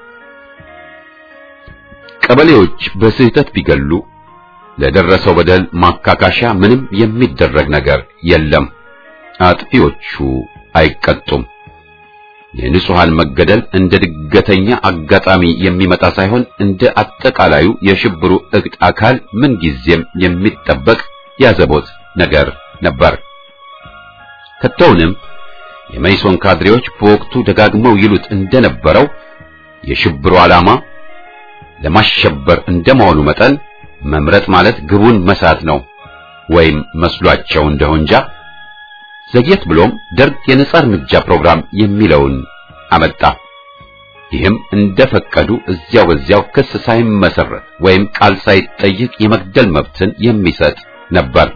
ቀበሌዎች በስህተት ቢገሉ ለደረሰው በደል ማካካሻ ምንም የሚደረግ ነገር የለም። አጥፊዎቹ አይቀጡም። የንጹሃን መገደል እንደ ድገተኛ አጋጣሚ የሚመጣ ሳይሆን እንደ አጠቃላዩ የሽብሩ እቅድ አካል ምንጊዜም የሚጠበቅ ያዘቦት ነገር ነበር። ከቶውንም የመይሶን ካድሬዎች በወቅቱ ደጋግመው ይሉት እንደነበረው የሽብሩ ዓላማ ለማሸበር እንደመሆኑ መጠን መምረጥ ማለት ግቡን መሳት ነው ወይም መስሏቸው እንደሆነ እንጃ ዘግየት ብሎም ደርግ የነጻ እርምጃ ፕሮግራም የሚለውን አመጣ። ይህም እንደፈቀዱ እዚያው በዚያው ክስ ሳይመሰረት ወይም ቃል ሳይጠይቅ የመግደል መብትን የሚሰጥ ነበር።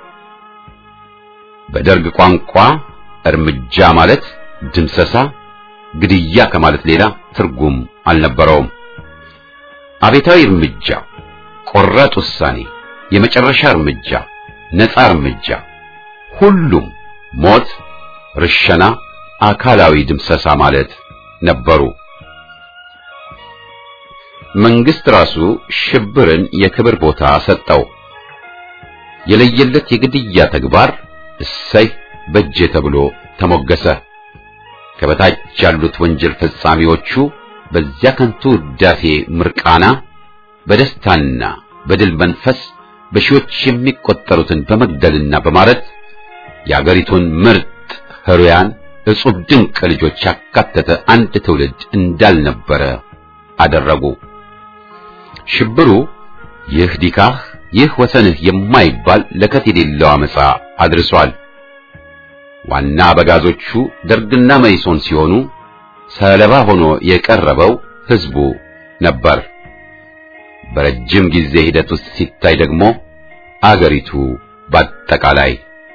በደርግ ቋንቋ እርምጃ ማለት ድምሰሳ፣ ግድያ ከማለት ሌላ ትርጉም አልነበረውም። አቤታዊ እርምጃ፣ ቆራጥ ውሳኔ፣ የመጨረሻ እርምጃ፣ ነጻ እርምጃ፣ ሁሉም ሞት፣ ርሸና፣ አካላዊ ድምሰሳ ማለት ነበሩ። መንግስት ራሱ ሽብርን የክብር ቦታ ሰጠው። የለየለት የግድያ ተግባር እሰይ በጀ ተብሎ ተሞገሰ። ከበታች ያሉት ወንጀል ፈጻሚዎቹ በዚያ ከንቱ ውዳሴ ምርቃና በደስታና በድል መንፈስ በሺዎች የሚቆጠሩትን በመግደልና በማረት የአገሪቱን ምርጥ ህሩያን እጹብ ድንቅ ልጆች ያካተተ አንድ ትውልድ እንዳልነበረ አደረጉ። ሽብሩ ይህ ዲካህ ይህ ወሰንህ የማይባል ለከት የሌለው አመፃ አድርሷል። ዋና አበጋዞቹ ደርግና መይሶን ሲሆኑ ሰለባ ሆኖ የቀረበው ህዝቡ ነበር። በረጅም ጊዜ ሂደት ውስጥ ሲታይ ደግሞ አገሪቱ በአጠቃላይ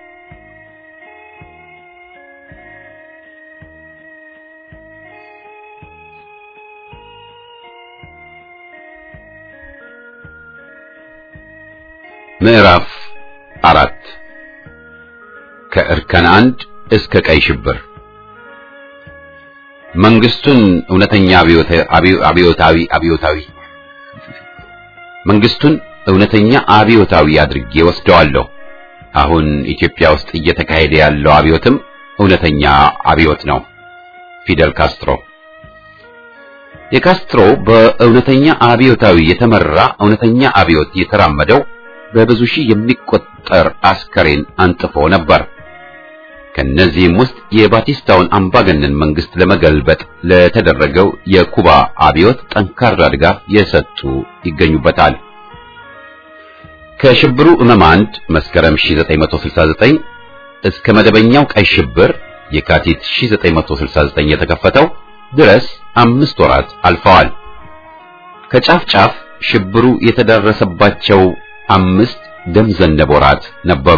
ምዕራፍ አራት ከእርከን አንድ እስከ ቀይ ሽብር መንግስቱን እውነተኛ አብዮታዊ አብዮታዊ መንግስቱን እውነተኛ አብዮታዊ አድርጌ ወስደዋለሁ። አሁን ኢትዮጵያ ውስጥ እየተካሄደ ያለው አብዮትም እውነተኛ አብዮት ነው። ፊደል ካስትሮ የካስትሮ በእውነተኛ አብዮታዊ የተመራ እውነተኛ አብዮት የተራመደው በብዙ ሺህ የሚቆጠር አስከሬን አንጥፎ ነበር። ከነዚህም ውስጥ የባቲስታውን አምባገነን መንግስት ለመገልበጥ ለተደረገው የኩባ አብዮት ጠንካራ ድጋፍ የሰጡ ይገኙበታል። ከሽብሩ እመም አንድ መስከረም 1969 እስከ መደበኛው ቀይ ሽብር የካቲት 1969 የተከፈተው ድረስ አምስት ወራት አልፈዋል። ከጫፍ ጫፍ ሽብሩ የተደረሰባቸው አምስት ደም ዘነብ ወራት ነበሩ።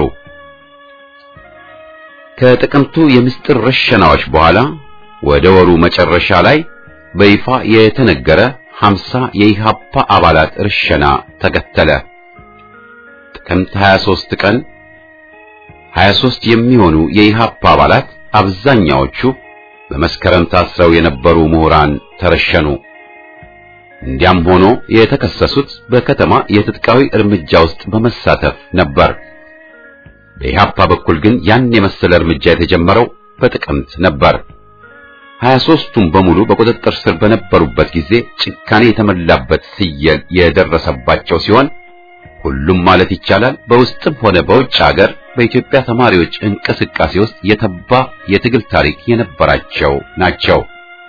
ከጥቅምቱ የምስጢር ረሸናዎች በኋላ ወደ ወሩ መጨረሻ ላይ በይፋ የተነገረ 50 የኢሃፓ አባላት ርሸና ተከተለ። ጥቅምት 23 ቀን 23 የሚሆኑ የኢሃፓ አባላት አብዛኛዎቹ በመስከረም ታስረው የነበሩ ምሁራን ተረሸኑ። እንዲያም ሆኖ የተከሰሱት በከተማ የትጥቃዊ እርምጃ ውስጥ በመሳተፍ ነበር። በኢሃፓ በኩል ግን ያን የመሰለ እርምጃ የተጀመረው በጥቅምት ነበር። ሀያ ሦስቱም በሙሉ በቁጥጥር ስር በነበሩበት ጊዜ ጭካኔ የተመላበት ስየል የደረሰባቸው ሲሆን ሁሉም ማለት ይቻላል በውስጥም ሆነ በውጭ ሀገር በኢትዮጵያ ተማሪዎች እንቅስቃሴ ውስጥ የተባ የትግል ታሪክ የነበራቸው ናቸው።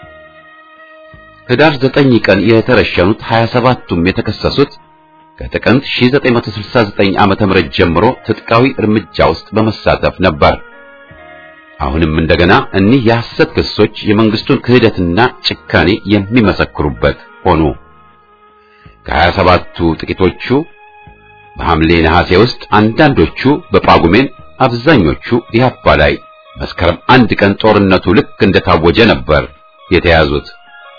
ህዳር 9 ቀን የተረሸኑት 27ቱም የተከሰሱት ከጥቅምት 1969 ዓመተ ምህረት ጀምሮ ትጥቃዊ እርምጃ ውስጥ በመሳተፍ ነበር። አሁንም እንደገና እኒህ የሐሰት ክሶች የመንግስቱን ክህደትና ጭካኔ የሚመሰክሩበት ሆኑ። ከ27ቱ ጥቂቶቹ በሐምሌ ነሐሴ ውስጥ፣ አንዳንዶቹ በጳጉሜን፣ አብዛኞቹ ኢህአፓ ላይ መስከረም አንድ ቀን ጦርነቱ ልክ እንደታወጀ ነበር የተያዙት።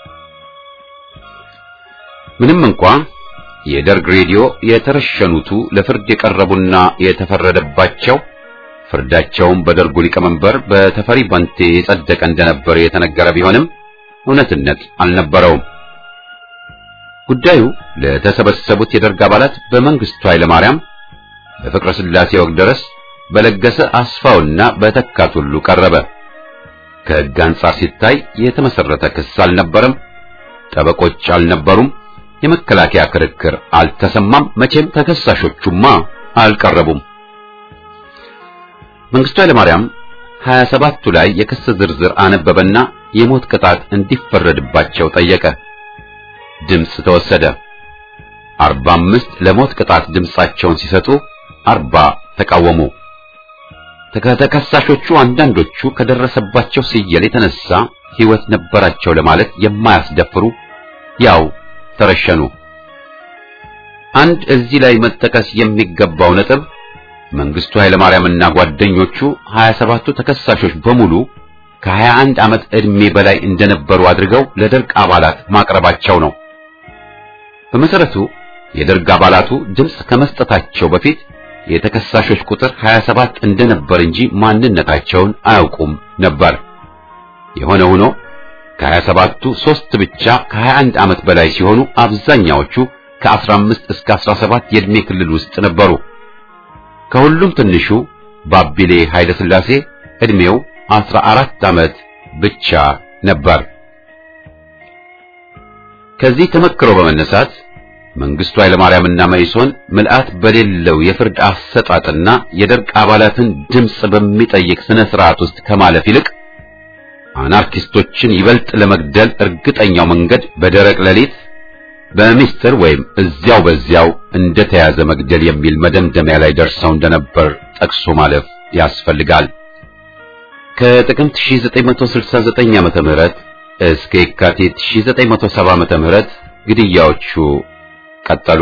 ምንም እንኳ የደርግ ሬዲዮ የተረሸኑቱ ለፍርድ የቀረቡና የተፈረደባቸው ፍርዳቸውም በደርጉ ሊቀመንበር በተፈሪ ባንቴ የጸደቀ እንደነበር የተነገረ ቢሆንም እውነትነት አልነበረውም። ጉዳዩ ለተሰበሰቡት የደርግ አባላት በመንግስቱ ኃይለማርያም፣ በፍቅረ ስላሴ ወግደረስ፣ በለገሰ አስፋውና በተካት ሁሉ ቀረበ። ከሕግ አንጻር ሲታይ የተመሰረተ ክስ አልነበረም። ጠበቆች አልነበሩም። የመከላከያ ክርክር አልተሰማም። መቼም ተከሳሾቹማ አልቀረቡም። መንግስቱ ኃይለማርያም 27ቱ ላይ የክስ ዝርዝር አነበበና የሞት ቅጣት እንዲፈረድባቸው ጠየቀ። ድምፅ ተወሰደ። 45 ለሞት ቅጣት ድምፃቸውን ሲሰጡ 40 ተቃወሙ። ከተከሳሾቹ አንዳንዶቹ ከደረሰባቸው ስየል የተነሳ ሕይወት ነበራቸው ለማለት የማያስደፍሩ ያው ተረሸኑ። አንድ እዚህ ላይ መጠቀስ የሚገባው ነጥብ መንግስቱ ኃይለማርያምና ጓደኞቹ 27ቱ ተከሳሾች በሙሉ ከ21 ዓመት ዕድሜ በላይ እንደነበሩ አድርገው ለደርግ አባላት ማቅረባቸው ነው። በመሰረቱ የደርግ አባላቱ ድምፅ ከመስጠታቸው በፊት የተከሳሾች ቁጥር 27 እንደነበር እንጂ ማንነታቸውን አያውቁም ነበር። የሆነ ሆኖ ከሀያ ሰባቱ ሦስት ብቻ ከሀያ አንድ ዓመት በላይ ሲሆኑ አብዛኛዎቹ ከአስራ አምስት እስከ አስራ ሰባት የዕድሜ ክልል ውስጥ ነበሩ። ከሁሉም ትንሹ ባቢሌ ኃይለ ሥላሴ ዕድሜው አስራ አራት ዓመት ብቻ ነበር። ከዚህ ተመክሮ በመነሳት መንግስቱ ኃይለማርያምና መኢሶን ምልአት በሌለው የፍርድ አሰጣጥና የደርግ አባላትን ድምፅ በሚጠይቅ ስነ ስርዓት ውስጥ ከማለፍ ይልቅ አናርኪስቶችን ይበልጥ ለመግደል እርግጠኛው መንገድ በደረቅ ሌሊት በሚስጥር ወይም እዚያው በዚያው እንደተያዘ መግደል የሚል መደምደሚያ ላይ ደርሰው እንደነበር ጠቅሶ ማለፍ ያስፈልጋል። ከጥቅምት 1969 ዓመተ ምህረት እስከ የካቲት 1970 ዓመተ ምህረት ግድያዎቹ ቀጠሉ።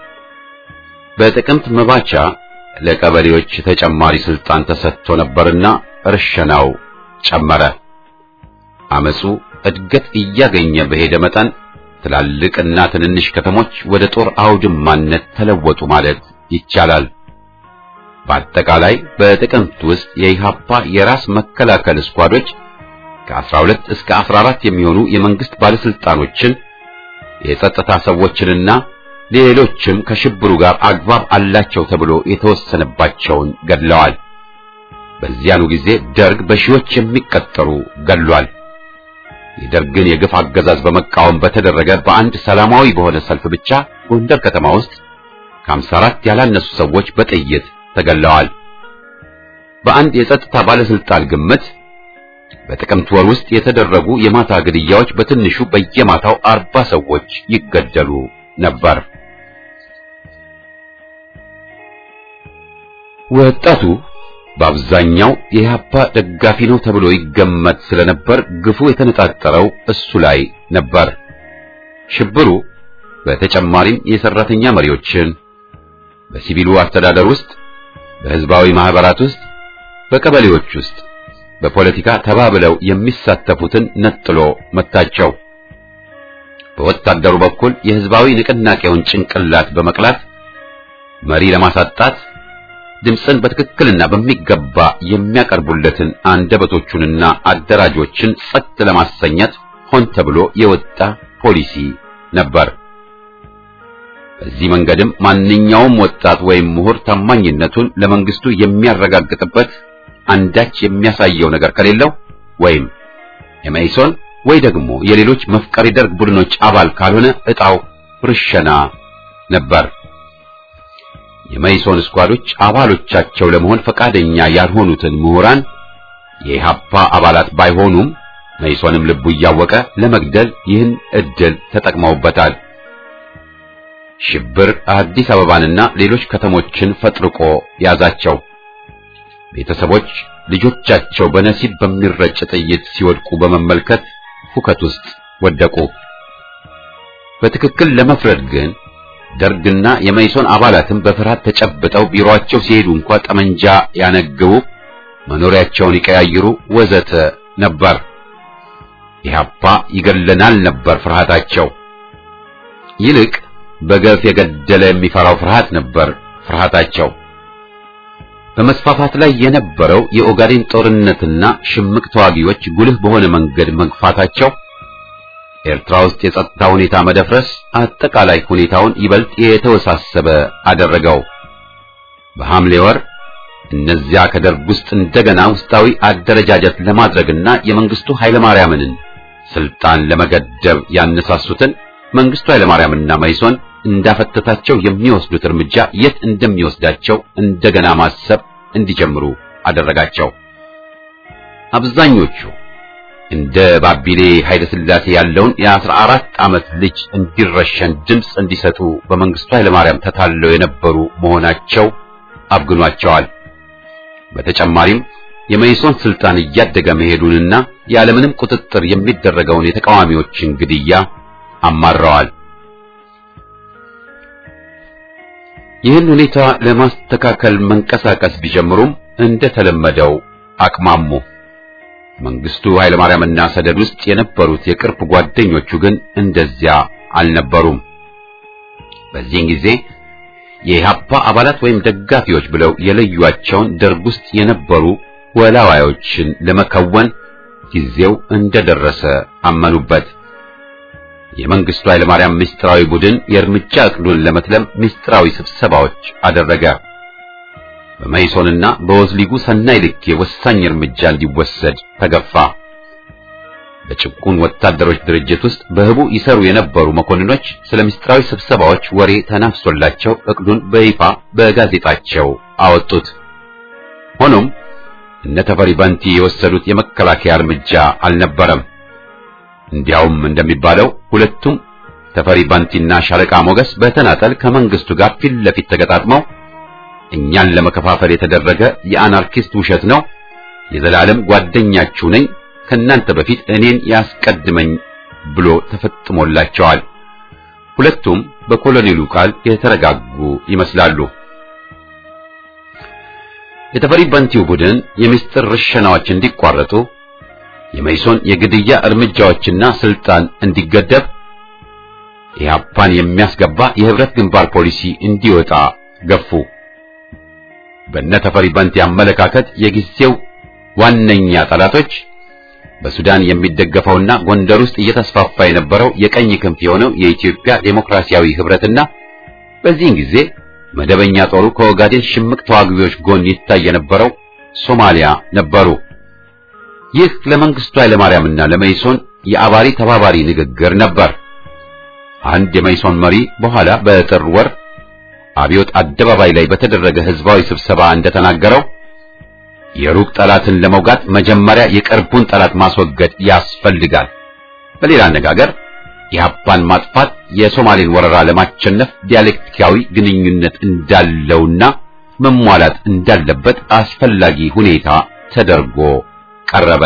በጥቅምት መባቻ ለቀበሌዎች ተጨማሪ ስልጣን ተሰጥቶ ነበርና እርሸናው ጨመረ። አመጹ እድገት እያገኘ በሄደ መጠን ትላልቅና ትንንሽ ከተሞች ወደ ጦር አውድማነት ተለወጡ ማለት ይቻላል። በአጠቃላይ በጥቅምት ውስጥ የኢሃፓ የራስ መከላከል ስኳዶች ከ12 እስከ 14 የሚሆኑ የመንግስት ባለስልጣኖችን የጸጥታ ሰዎችንና ሌሎችም ከሽብሩ ጋር አግባብ አላቸው ተብሎ የተወሰነባቸውን ገድለዋል። በዚያኑ ጊዜ ደርግ በሺዎች የሚቀጠሩ ገድሏል። የደርግን የግፍ አገዛዝ በመቃወም በተደረገ በአንድ ሰላማዊ በሆነ ሰልፍ ብቻ ጎንደር ከተማ ውስጥ ከ54 ያላነሱ ሰዎች በጥይት ተገለዋል። በአንድ የጸጥታ ባለስልጣን ግምት በጥቅምት ወር ውስጥ የተደረጉ የማታ ግድያዎች በትንሹ በየማታው አርባ ሰዎች ይገደሉ ነበር። ወጣቱ በአብዛኛው የኢህአፓ ደጋፊ ነው ተብሎ ይገመት ስለነበር ግፉ የተነጣጠረው እሱ ላይ ነበር። ሽብሩ በተጨማሪም የሰራተኛ መሪዎችን በሲቪሉ አስተዳደር ውስጥ፣ በህዝባዊ ማህበራት ውስጥ፣ በቀበሌዎች ውስጥ በፖለቲካ ተባብለው የሚሳተፉትን ነጥሎ መታቸው። በወታደሩ በኩል የህዝባዊ ንቅናቄውን ጭንቅላት በመቅላት መሪ ለማሳጣት ድምፅን በትክክልና በሚገባ የሚያቀርቡለትን አንደበቶቹንና አደራጆችን ጸጥ ለማሰኘት ሆን ተብሎ የወጣ ፖሊሲ ነበር። በዚህ መንገድም ማንኛውም ወጣት ወይም ምሁር ታማኝነቱን ለመንግስቱ የሚያረጋግጥበት አንዳች የሚያሳየው ነገር ከሌለው ወይም የመኢሶን ወይ ደግሞ የሌሎች መፍቀሪ ደርግ ቡድኖች አባል ካልሆነ ዕጣው ርሸና ነበር። የመኢሶን ስኳዶች አባሎቻቸው ለመሆን ፈቃደኛ ያልሆኑትን ምሁራን የኢሃፓ አባላት ባይሆኑም መኢሶንም ልቡ እያወቀ ለመግደል ይህን እድል ተጠቅመውበታል። ሽብር አዲስ አበባንና ሌሎች ከተሞችን ፈጥርቆ ያዛቸው። ቤተሰቦች ልጆቻቸው በነሲብ በሚረጭ ጥይት ሲወድቁ በመመልከት ሁከት ውስጥ ወደቁ። በትክክል ለመፍረድ ግን ደርግና የመኢሶን አባላትም በፍርሃት ተጨብጠው ቢሮአቸው ሲሄዱ እንኳ ጠመንጃ ያነግቡ፣ መኖሪያቸውን ይቀያይሩ፣ ወዘተ ነበር። ኢህአፓ ይገለናል ነበር ፍርሃታቸው። ይልቅ በገፍ የገደለ የሚፈራው ፍርሃት ነበር ፍርሃታቸው። በመስፋፋት ላይ የነበረው የኦጋዴን ጦርነትና ሽምቅ ተዋጊዎች ጉልህ በሆነ መንገድ መግፋታቸው ኤርትራ ውስጥ የጸጥታ ሁኔታ መደፍረስ አጠቃላይ ሁኔታውን ይበልጥ የተወሳሰበ አደረገው። በሐምሌ ወር እነዚያ ከደርግ ውስጥ እንደገና ውስጣዊ አደረጃጀት ለማድረግና የመንግስቱ ኃይለማርያምን ስልጣን ለመገደብ ያነሳሱትን መንግስቱ ኃይለማርያምና መኢሶን እንዳፈተታቸው የሚወስዱት እርምጃ የት እንደሚወስዳቸው እንደገና ማሰብ እንዲጀምሩ አደረጋቸው። አብዛኞቹ እንደ ባቢሌ ኃይለ ሥላሴ ያለውን የአስራ አራት ዓመት ልጅ እንዲረሸን ድምፅ እንዲሰጡ በመንግስቱ ኃይለማርያም ተታለው የነበሩ መሆናቸው አብግኗቸዋል። በተጨማሪም የመኢሶን ስልጣን እያደገ መሄዱንና ያለምንም ቁጥጥር የሚደረገውን የተቃዋሚዎችን ግድያ አማረዋል። ይህን ሁኔታ ለማስተካከል መንቀሳቀስ ቢጀምሩም እንደተለመደው አቅማሙ። መንግስቱ ኃይለማርያምና ሰደድ ውስጥ የነበሩት የቅርብ ጓደኞቹ ግን እንደዚያ አልነበሩም። በዚህን ጊዜ የኢህአፓ አባላት ወይም ደጋፊዎች ብለው የለዩዋቸውን ደርግ ውስጥ የነበሩ ወላዋዮችን ለመከወን ጊዜው እንደደረሰ አመኑበት። የመንግስቱ ኃይለማርያም ምስጢራዊ ቡድን የእርምጃ ዕቅዱን ለመትለም ምስጢራዊ ስብሰባዎች አደረገ። በመይሶንና በወዝሊጉ ሰናይ ልኬ ወሳኝ እርምጃ እንዲወሰድ ተገፋ። በጭቁን ወታደሮች ድርጅት ውስጥ በህቡ ይሰሩ የነበሩ መኮንኖች ስለ ምስጢራዊ ስብሰባዎች ወሬ ተናፍሶላቸው ዕቅዱን በይፋ በጋዜጣቸው አወጡት። ሆኖም እነ ተፈሪ ባንቲ የወሰዱት የመከላከያ እርምጃ አልነበረም። እንዲያውም እንደሚባለው ሁለቱም ተፈሪ ባንቲና ሻለቃ ሞገስ በተናጠል ከመንግስቱ ጋር ፊት ለፊት ተገጣጥመው እኛን ለመከፋፈል የተደረገ የአናርኪስት ውሸት ነው፣ የዘላለም ጓደኛችሁ ነኝ፣ ከናንተ በፊት እኔን ያስቀድመኝ ብሎ ተፈጥሞላቸዋል። ሁለቱም በኮሎኔሉ ቃል የተረጋጉ ይመስላሉ። የተፈሪ ባንቲው ቡድን የምስጢር ርሸናዎች እንዲቋረጡ የመይሶን የግድያ እርምጃዎችና ስልጣን እንዲገደብ ኢህአፓን የሚያስገባ የህብረት ግንባር ፖሊሲ እንዲወጣ ገፉ። በእነ ተፈሪ ባንቲ አመለካከት የጊዜው ዋነኛ ጠላቶች በሱዳን የሚደገፈውና ጎንደር ውስጥ እየተስፋፋ የነበረው የቀኝ ክንፍ የሆነው የኢትዮጵያ ዴሞክራሲያዊ ህብረትና በዚህን ጊዜ መደበኛ ጦሩ ከኦጋዴን ሽምቅ ተዋጊዎች ጎን ይታይ የነበረው ሶማሊያ ነበሩ። ይህ ለመንግስቱ ኃይለማርያምና ለመይሶን የአባሪ ተባባሪ ንግግር ነበር። አንድ የመይሶን መሪ በኋላ በጥር ወር አብዮት አደባባይ ላይ በተደረገ ህዝባዊ ስብሰባ እንደተናገረው የሩቅ ጠላትን ለመውጋት መጀመሪያ የቅርቡን ጠላት ማስወገድ ያስፈልጋል። በሌላ አነጋገር የኢህአፓን ማጥፋት የሶማሌን ወረራ ለማሸነፍ ዲያሌክቲካዊ ግንኙነት እንዳለውና መሟላት እንዳለበት አስፈላጊ ሁኔታ ተደርጎ ቀረበ።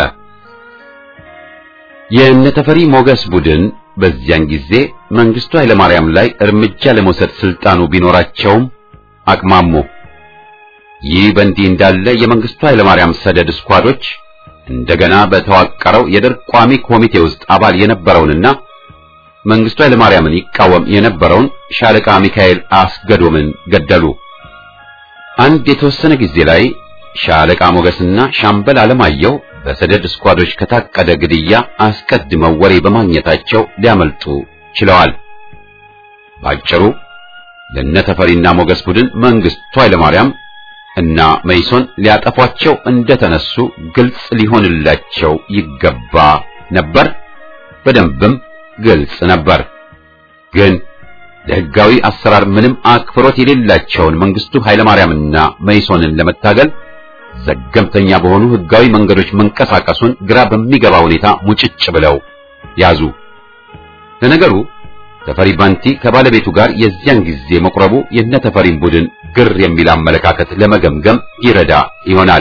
የነተፈሪ ሞገስ ቡድን በዚያን ጊዜ መንግስቱ ኃይለማርያም ላይ እርምጃ ለመውሰድ ስልጣኑ ቢኖራቸውም አቅማሙ። ይህ በእንዲህ እንዳለ የመንግስቱ ኃይለማርያም ሰደድ ስኳዶች እንደገና በተዋቀረው የደርግ ቋሚ ኮሚቴ ውስጥ አባል የነበረውንና መንግስቱ ኃይለማርያምን ይቃወም የነበረውን ሻለቃ ሚካኤል አስገዶምን ገደሉ። አንድ የተወሰነ ጊዜ ላይ ሻለቃ ሞገስና ሻምበል አለማየሁ በሰደድ ስኳዶች ከታቀደ ግድያ አስቀድመው ወሬ በማግኘታቸው ሊያመልጡ ችለዋል። ባጭሩ ለነተፈሪና ሞገስ ቡድን መንግስቱ ኃይለማርያም እና መይሶን ሊያጠፏቸው እንደተነሱ ግልጽ ሊሆንላቸው ይገባ ነበር። በደንብም ግልጽ ነበር። ግን ለሕጋዊ አሰራር ምንም አክብሮት የሌላቸውን መንግስቱ ኃይለማርያምና መይሶንን ለመታገል ዘገምተኛ በሆኑ ሕጋዊ መንገዶች መንቀሳቀሱን ግራ በሚገባ ሁኔታ ሙጭጭ ብለው ያዙ። ለነገሩ ተፈሪ ባንቲ ከባለቤቱ ጋር የዚያን ጊዜ መቁረቡ የነ ተፈሪን ቡድን ግር የሚል አመለካከት ለመገምገም ይረዳ ይሆናል።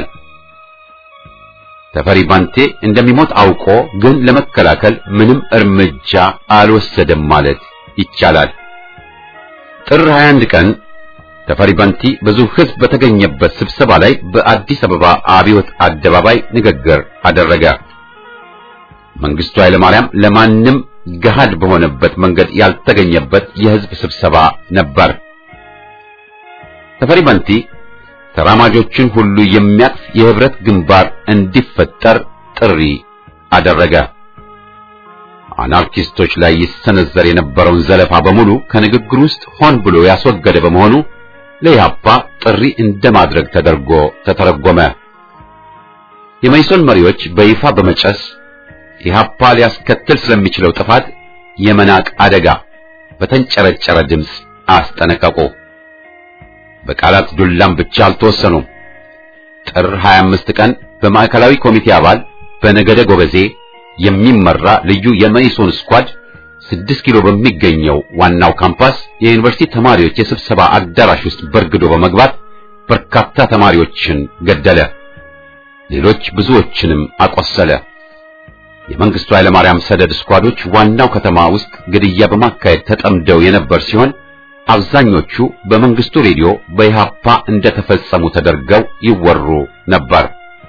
ተፈሪ ባንቴ እንደሚሞት አውቆ ግን ለመከላከል ምንም እርምጃ አልወሰደም ማለት ይቻላል። ጥር 21 ቀን ተፈሪ ባንቲ ብዙ ሕዝብ በተገኘበት ስብሰባ ላይ በአዲስ አበባ አብዮት አደባባይ ንግግር አደረገ። መንግስቱ ኃይለማርያም ለማንም ገሃድ በሆነበት መንገድ ያልተገኘበት የሕዝብ ስብሰባ ነበር። ተፈሪ ባንቲ ተራማጆችን ሁሉ የሚያቅፍ የህብረት ግንባር እንዲፈጠር ጥሪ አደረገ። አናርኪስቶች ላይ ይሰነዘር የነበረውን ዘለፋ በሙሉ ከንግግር ውስጥ ሆን ብሎ ያስወገደ በመሆኑ ለኢህአፓ ጥሪ እንደማድረግ ተደርጎ ተተረጎመ። የመይሶን መሪዎች በይፋ በመጨስ ኢህአፓ ሊያስከትል ስለሚችለው ጥፋት የመናቅ አደጋ በተንጨረጨረ ድምፅ አስጠነቀቁ። በቃላት ዱላም ብቻ አልተወሰኑም። ጥር 25 ቀን በማዕከላዊ ኮሚቴ አባል በነገደ ጎበዜ የሚመራ ልዩ የመይሶን ስኳድ ስድስት ኪሎ በሚገኘው ዋናው ካምፓስ የዩኒቨርሲቲ ተማሪዎች የስብሰባ አዳራሽ ውስጥ በርግዶ በመግባት በርካታ ተማሪዎችን ገደለ። ሌሎች ብዙዎችንም አቆሰለ። የመንግስቱ ኃይለማርያም ሰደድ ስኳዶች ዋናው ከተማ ውስጥ ግድያ በማካሄድ ተጠምደው የነበር ሲሆን አብዛኞቹ በመንግስቱ ሬዲዮ በኢሃፓ እንደተፈጸሙ ተደርገው ይወሩ ነበር።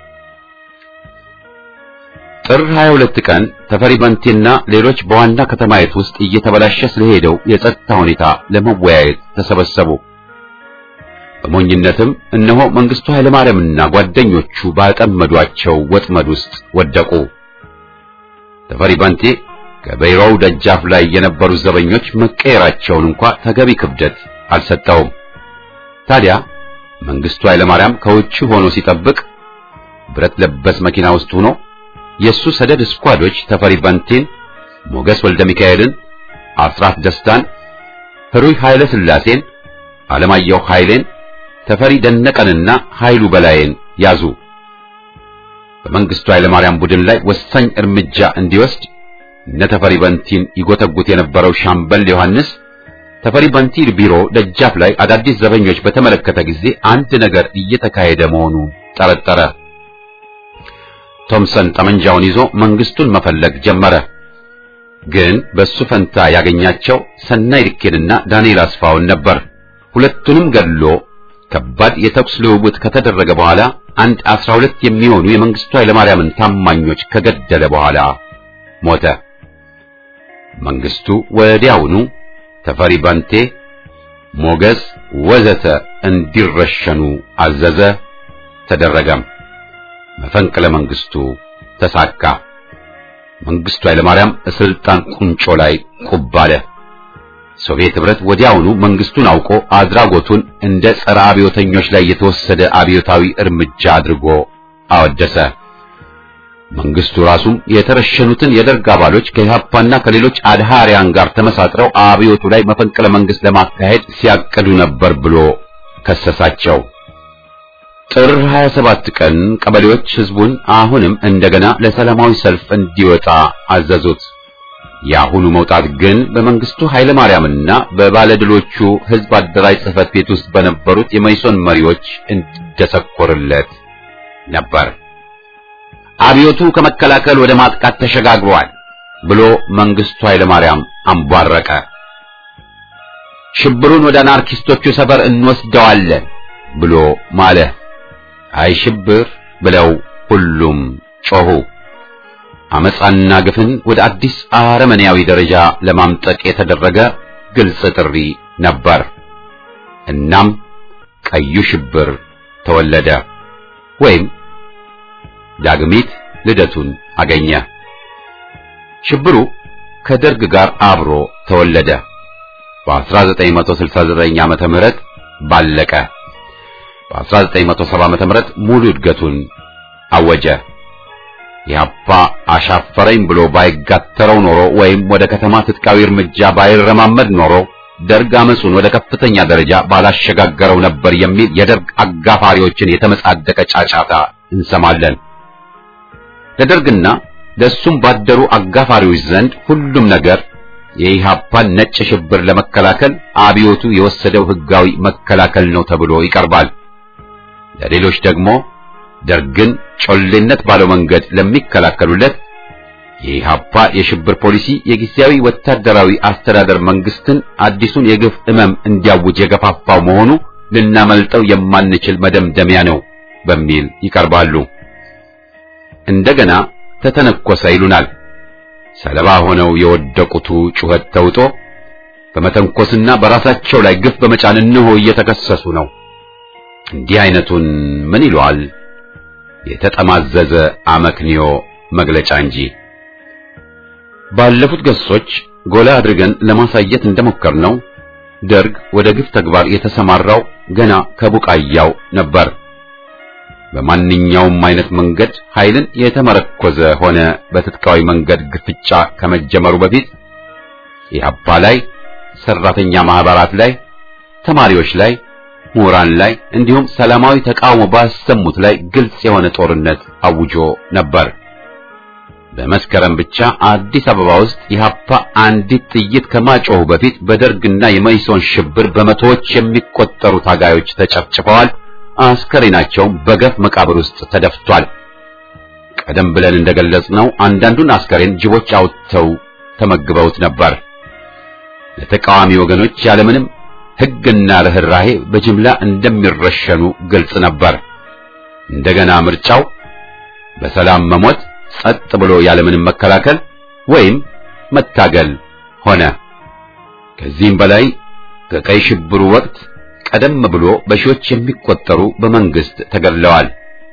ጥር 22 ቀን ተፈሪ ባንቴና ሌሎች በዋና ከተማይቱ ውስጥ እየተበላሸ ስለሄደው የጸጥታ ሁኔታ ለመወያየት ተሰበሰቡ። በሞኝነትም እነሆ መንግስቱ ኃይለማርያምና ጓደኞቹ ባጠመዷቸው ወጥመድ ውስጥ ወደቁ። ተፈሪ ባንቴ ከበይሮው ደጃፍ ላይ የነበሩ ዘበኞች መቀየራቸውን እንኳ ተገቢ ክብደት አልሰጠውም። ታዲያ መንግስቱ ኃይለማርያም ከውጭ ሆኖ ሲጠብቅ ብረት ለበስ መኪና ውስጥ ሆኖ የሱ ሰደድ ስኳዶች ተፈሪ ባንቴን፣ ሞገስ ወልደ ሚካኤልን፣ አስራት ደስታን፣ ህሩይ ኃይለ ሥላሴን፣ አለማየሁ ኃይሌን፣ ተፈሪ ደነቀንና ኃይሉ በላይን ያዙ። በመንግስቱ ኃይለማርያም ቡድን ላይ ወሳኝ እርምጃ እንዲወስድ እነ ተፈሪ በንቲን ይጎተጉት የነበረው ሻምበል ዮሐንስ ተፈሪ በንቲ ቢሮ ደጃፍ ላይ አዳዲስ ዘበኞች በተመለከተ ጊዜ አንድ ነገር እየተካሄደ መሆኑ ጠረጠረ። ቶምሰን ጠመንጃውን ይዞ መንግስቱን መፈለግ ጀመረ። ግን በሱ ፈንታ ያገኛቸው ሰናይ ልኬንና ዳንኤል አስፋውን ነበር። ሁለቱንም ገድሎ ከባድ የተኩስ ልውውጥ ከተደረገ በኋላ አንድ አስራ ሁለት የሚሆኑ የመንግስቱ ኃይለማርያምን ታማኞች ከገደለ በኋላ ሞተ። መንግስቱ ወዲያውኑ ተፈሪ ባንቴ፣ ሞገስ ወዘተ እንዲረሸኑ አዘዘ። ተደረገም። መፈንቅለ መንግስቱ ተሳካ። መንግስቱ ኃይለማርያም ስልጣን ቁንጮ ላይ ቁብ አለ። ሶቪየት ህብረት ወዲያውኑ መንግስቱን አውቆ አድራጎቱን እንደ ጸረ አብዮተኞች ላይ የተወሰደ አብዮታዊ እርምጃ አድርጎ አወደሰ። መንግስቱ ራሱም የተረሸኑትን የደርግ አባሎች ከኢህአፓና ከሌሎች አድሃሪያን ጋር ተመሳጥረው አብዮቱ ላይ መፈንቅለ መንግስት ለማካሄድ ሲያቅዱ ነበር ብሎ ከሰሳቸው። ጥር 27 ቀን ቀበሌዎች ህዝቡን አሁንም እንደገና ለሰላማዊ ሰልፍ እንዲወጣ አዘዙት። የአሁኑ መውጣት ግን በመንግስቱ ኃይለ ማርያምና በባለድሎቹ ህዝብ አደራጅ ጽህፈት ቤት ውስጥ በነበሩት የመይሶን መሪዎች እንዲደሰኮርለት ነበር። አብዮቱ ከመከላከል ወደ ማጥቃት ተሸጋግሯል ብሎ መንግስቱ ኃይለ ማርያም አንቧረቀ። ሽብሩን ወደ አናርኪስቶቹ ሰፈር እንወስደዋለን ብሎ ማለ። አይ ሽብር ብለው ሁሉም ጮሁ። አመፃና ግፍን ወደ አዲስ አረመኔያዊ ደረጃ ለማምጠቅ የተደረገ ግልጽ ጥሪ ነበር። እናም ቀዩ ሽብር ተወለደ ወይም ዳግሚት ልደቱን አገኘ። ሽብሩ ከደርግ ጋር አብሮ ተወለደ። በ1969 ዓመተ ምህረት ባለቀ። በ1970 ዓመተ ምህረት ሙሉ እድገቱን አወጀ። ኢህአፓ አሻፈረኝ ብሎ ባይጋተረው ኖሮ ወይም ወደ ከተማ ትጥቃዊ እርምጃ ባይረማመድ ኖሮ ደርግ አመጹን ወደ ከፍተኛ ደረጃ ባላሸጋገረው ነበር የሚል የደርግ አጋፋሪዎችን የተመጻደቀ ጫጫታ እንሰማለን። ለደርግና ለእሱም ባደሩ አጋፋሪዎች ዘንድ ሁሉም ነገር የኢህአፓን ነጭ ሽብር ለመከላከል አብዮቱ የወሰደው ህጋዊ መከላከል ነው ተብሎ ይቀርባል። ለሌሎች ደግሞ ደርግን ጮሌነት ባለው መንገድ ለሚከላከሉለት የኢህአፓ የሽብር ፖሊሲ የጊዜያዊ ወታደራዊ አስተዳደር መንግስትን አዲሱን የግፍ እመም እንዲያውጅ የገፋፋው መሆኑ ልናመልጠው የማንችል መደምደሚያ ነው በሚል ይቀርባሉ። እንደገና ተተነኮሰ ይሉናል። ሰለባ ሆነው የወደቁቱ ጩኸት ተውጦ በመተንኮስና በራሳቸው ላይ ግፍ በመጫን እነሆ እየተከሰሱ ነው። እንዲህ አይነቱን ምን ይለዋል? የተጠማዘዘ አመክንዮ መግለጫ እንጂ። ባለፉት ገጾች ጎላ አድርገን ለማሳየት እንደሞከርነው ደርግ ወደ ግፍ ተግባር የተሰማራው ገና ከቡቃያው ነበር። በማንኛውም አይነት መንገድ ኃይልን የተመረኮዘ ሆነ በትጥቃዊ መንገድ ግፍጫ ከመጀመሩ በፊት ኢህአፓ ላይ፣ ሰራተኛ ማህበራት ላይ፣ ተማሪዎች ላይ፣ ምሁራን ላይ እንዲሁም ሰላማዊ ተቃውሞ ባሰሙት ላይ ግልጽ የሆነ ጦርነት አውጆ ነበር። በመስከረም ብቻ አዲስ አበባ ውስጥ ኢህአፓ አንዲት ጥይት ከማጮሁ በፊት በደርግና የመይሶን ሽብር በመቶዎች የሚቆጠሩ ታጋዮች ተጨፍጭፈዋል። አስከሬናቸውም በገፍ መቃብር ውስጥ ተደፍቷል። ቀደም ብለን እንደገለጽነው አንዳንዱን አስከሬን ጅቦች አውጥተው ተመግበውት ነበር። ለተቃዋሚ ወገኖች ያለምንም ሕግና ርኅራሄ በጅምላ እንደሚረሸኑ ግልጽ ነበር። እንደገና ምርጫው በሰላም መሞት፣ ጸጥ ብሎ ያለምንም መከላከል ወይም መታገል ሆነ። ከዚህም በላይ ከቀይ ሽብሩ ወቅት ቀደም ብሎ በሺዎች የሚቆጠሩ በመንግስት ተገድለዋል።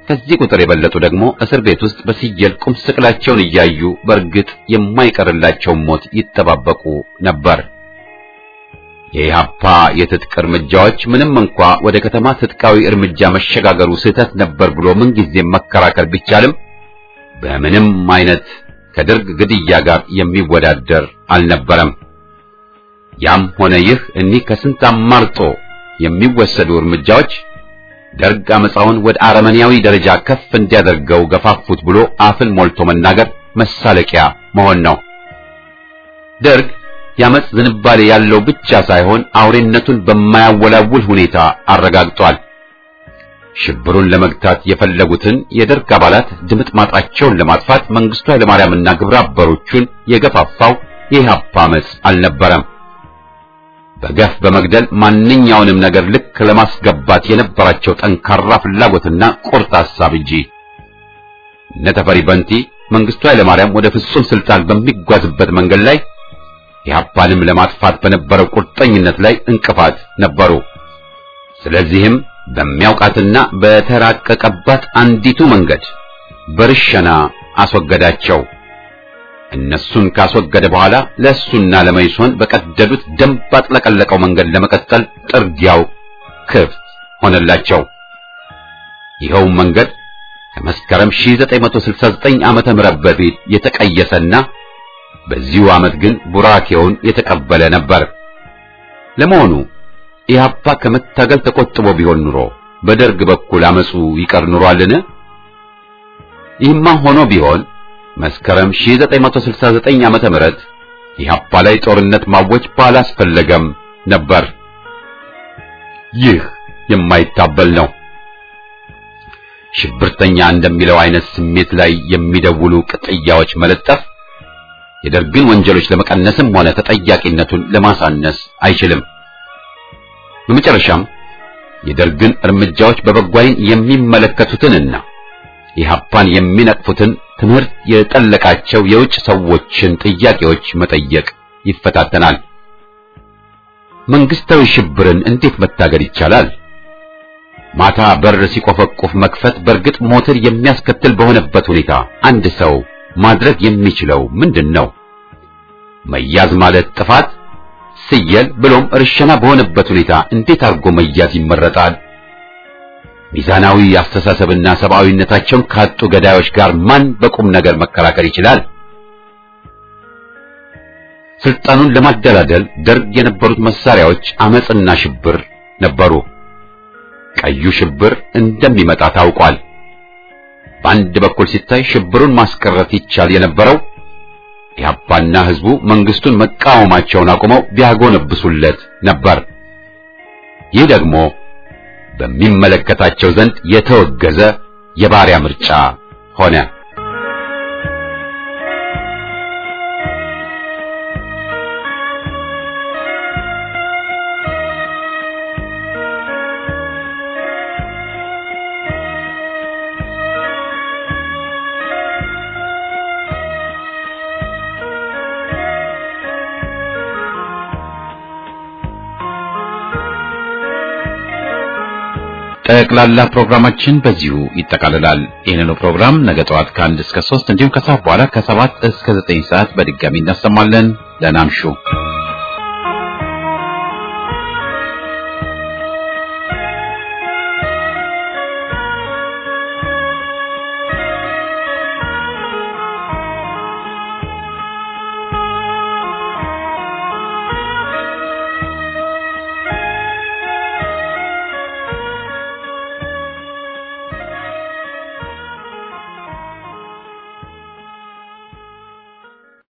ከዚህ ቁጥር የበለጡ ደግሞ እስር ቤት ውስጥ በሲጀል ቁም ስቅላቸውን እያዩ በእርግጥ የማይቀርላቸውን ሞት ይጠባበቁ ነበር። የኢህአፓ የትጥቅ እርምጃዎች ምንም እንኳ ወደ ከተማ ትጥቃዊ እርምጃ መሸጋገሩ ስህተት ነበር ብሎ ምንጊዜም መከራከር ቢቻልም በምንም አይነት ከደርግ ግድያ ጋር የሚወዳደር አልነበረም። ያም ሆነ ይህ እኒህ ከስንት አማርጦ የሚወሰዱ እርምጃዎች ደርግ አመፃውን ወደ አረመኔያዊ ደረጃ ከፍ እንዲያደርገው ገፋፉት ብሎ አፍን ሞልቶ መናገር መሳለቂያ መሆን ነው። ደርግ የአመፅ ዝንባሌ ያለው ብቻ ሳይሆን አውሬነቱን በማያወላውል ሁኔታ አረጋግጧል። ሽብሩን ለመግታት የፈለጉትን የደርግ አባላት ድምጥማጣቸውን ለማጥፋት መንግስቱ ኃይለማርያምና ግብረ አበሮቹን የገፋፋው የኢህአፓ አመፅ አልነበረም። በገፍ በመግደል ማንኛውንም ነገር ልክ ለማስገባት የነበራቸው ጠንካራ ፍላጎትና ቁርጥ ሐሳብ እንጂ። እነ ተፈሪ በንቲ መንግስቱ ኃይለማርያም ወደ ፍጹም ስልጣን በሚጓዝበት መንገድ ላይ ኢህአፓንም ለማጥፋት በነበረው ቁርጠኝነት ላይ እንቅፋት ነበሩ። ስለዚህም በሚያውቃትና በተራቀቀባት አንዲቱ መንገድ በርሸና አስወገዳቸው። እነሱን ካስወገደ በኋላ ለእሱና ለመይሶን በቀደዱት ደም ባጥለቀለቀው መንገድ ለመቀጠል ጥርጊያው ክፍት ሆነላቸው። ይኸው መንገድ ከመስከረም 1969 ዓመተ ምህረት በፊት የተቀየሰና በዚሁ ዓመት ግን ቡራኬውን የተቀበለ ነበር። ለመሆኑ ኢህአፓ ከመታገል ተቆጥቦ ቢሆን ኑሮ በደርግ በኩል አመፁ ይቀር ኑሯልን? ይህማ ሆኖ ቢሆን መስከረም 1969 ዓመተ ምህረት ኢህአፓ ላይ ጦርነት ማወጅ ባላስፈለገም ነበር። ይህ የማይታበል ነው። ሽብርተኛ እንደሚለው አይነት ስሜት ላይ የሚደውሉ ቅጥያዎች መለጠፍ የደርግን ወንጀሎች ለመቀነስም ሆነ ተጠያቂነቱን ለማሳነስ አይችልም። በመጨረሻም የደርግን እርምጃዎች በበጎ ዓይን የሚመለከቱትንና ኢህአፓን የሚነቅፉትን ትምህርት የጠለቃቸው የውጭ ሰዎችን ጥያቄዎች መጠየቅ ይፈታተናል። መንግስታዊ ሽብርን እንዴት መታገል ይቻላል? ማታ በር ሲቆፈቁፍ መክፈት በእርግጥ ሞትን የሚያስከትል በሆነበት ሁኔታ አንድ ሰው ማድረግ የሚችለው ምንድን ነው? መያዝ ማለት ጥፋት፣ ስየል ብሎም እርሸና በሆነበት ሁኔታ እንዴት አድርጎ መያዝ ይመረጣል? ሚዛናዊ አስተሳሰብና ሰብአዊነታቸውን ካጡ ገዳዮች ጋር ማን በቁም ነገር መከራከር ይችላል? ስልጣኑን ለማደላደል ደርግ የነበሩት መሳሪያዎች አመጽና ሽብር ነበሩ። ቀዩ ሽብር እንደሚመጣ ታውቋል። በአንድ በኩል ሲታይ ሽብሩን ማስቀረት ይቻል የነበረው ኢህአፓና ህዝቡ መንግስቱን መቃወማቸውን አቁመው ቢያጎነብሱለት ነበር። ይህ ደግሞ በሚመለከታቸው ዘንድ የተወገዘ የባሪያ ምርጫ ሆነ። ጠቅላላ ፕሮግራማችን በዚሁ ይጠቃልላል። ይህንኑ ፕሮግራም ነገ ጠዋት ከአንድ እስከ ሶስት እንዲሁም ከሰዓት በኋላ ከሰባት እስከ ዘጠኝ ሰዓት በድጋሚ እናሰማለን። ደህና እምሹ።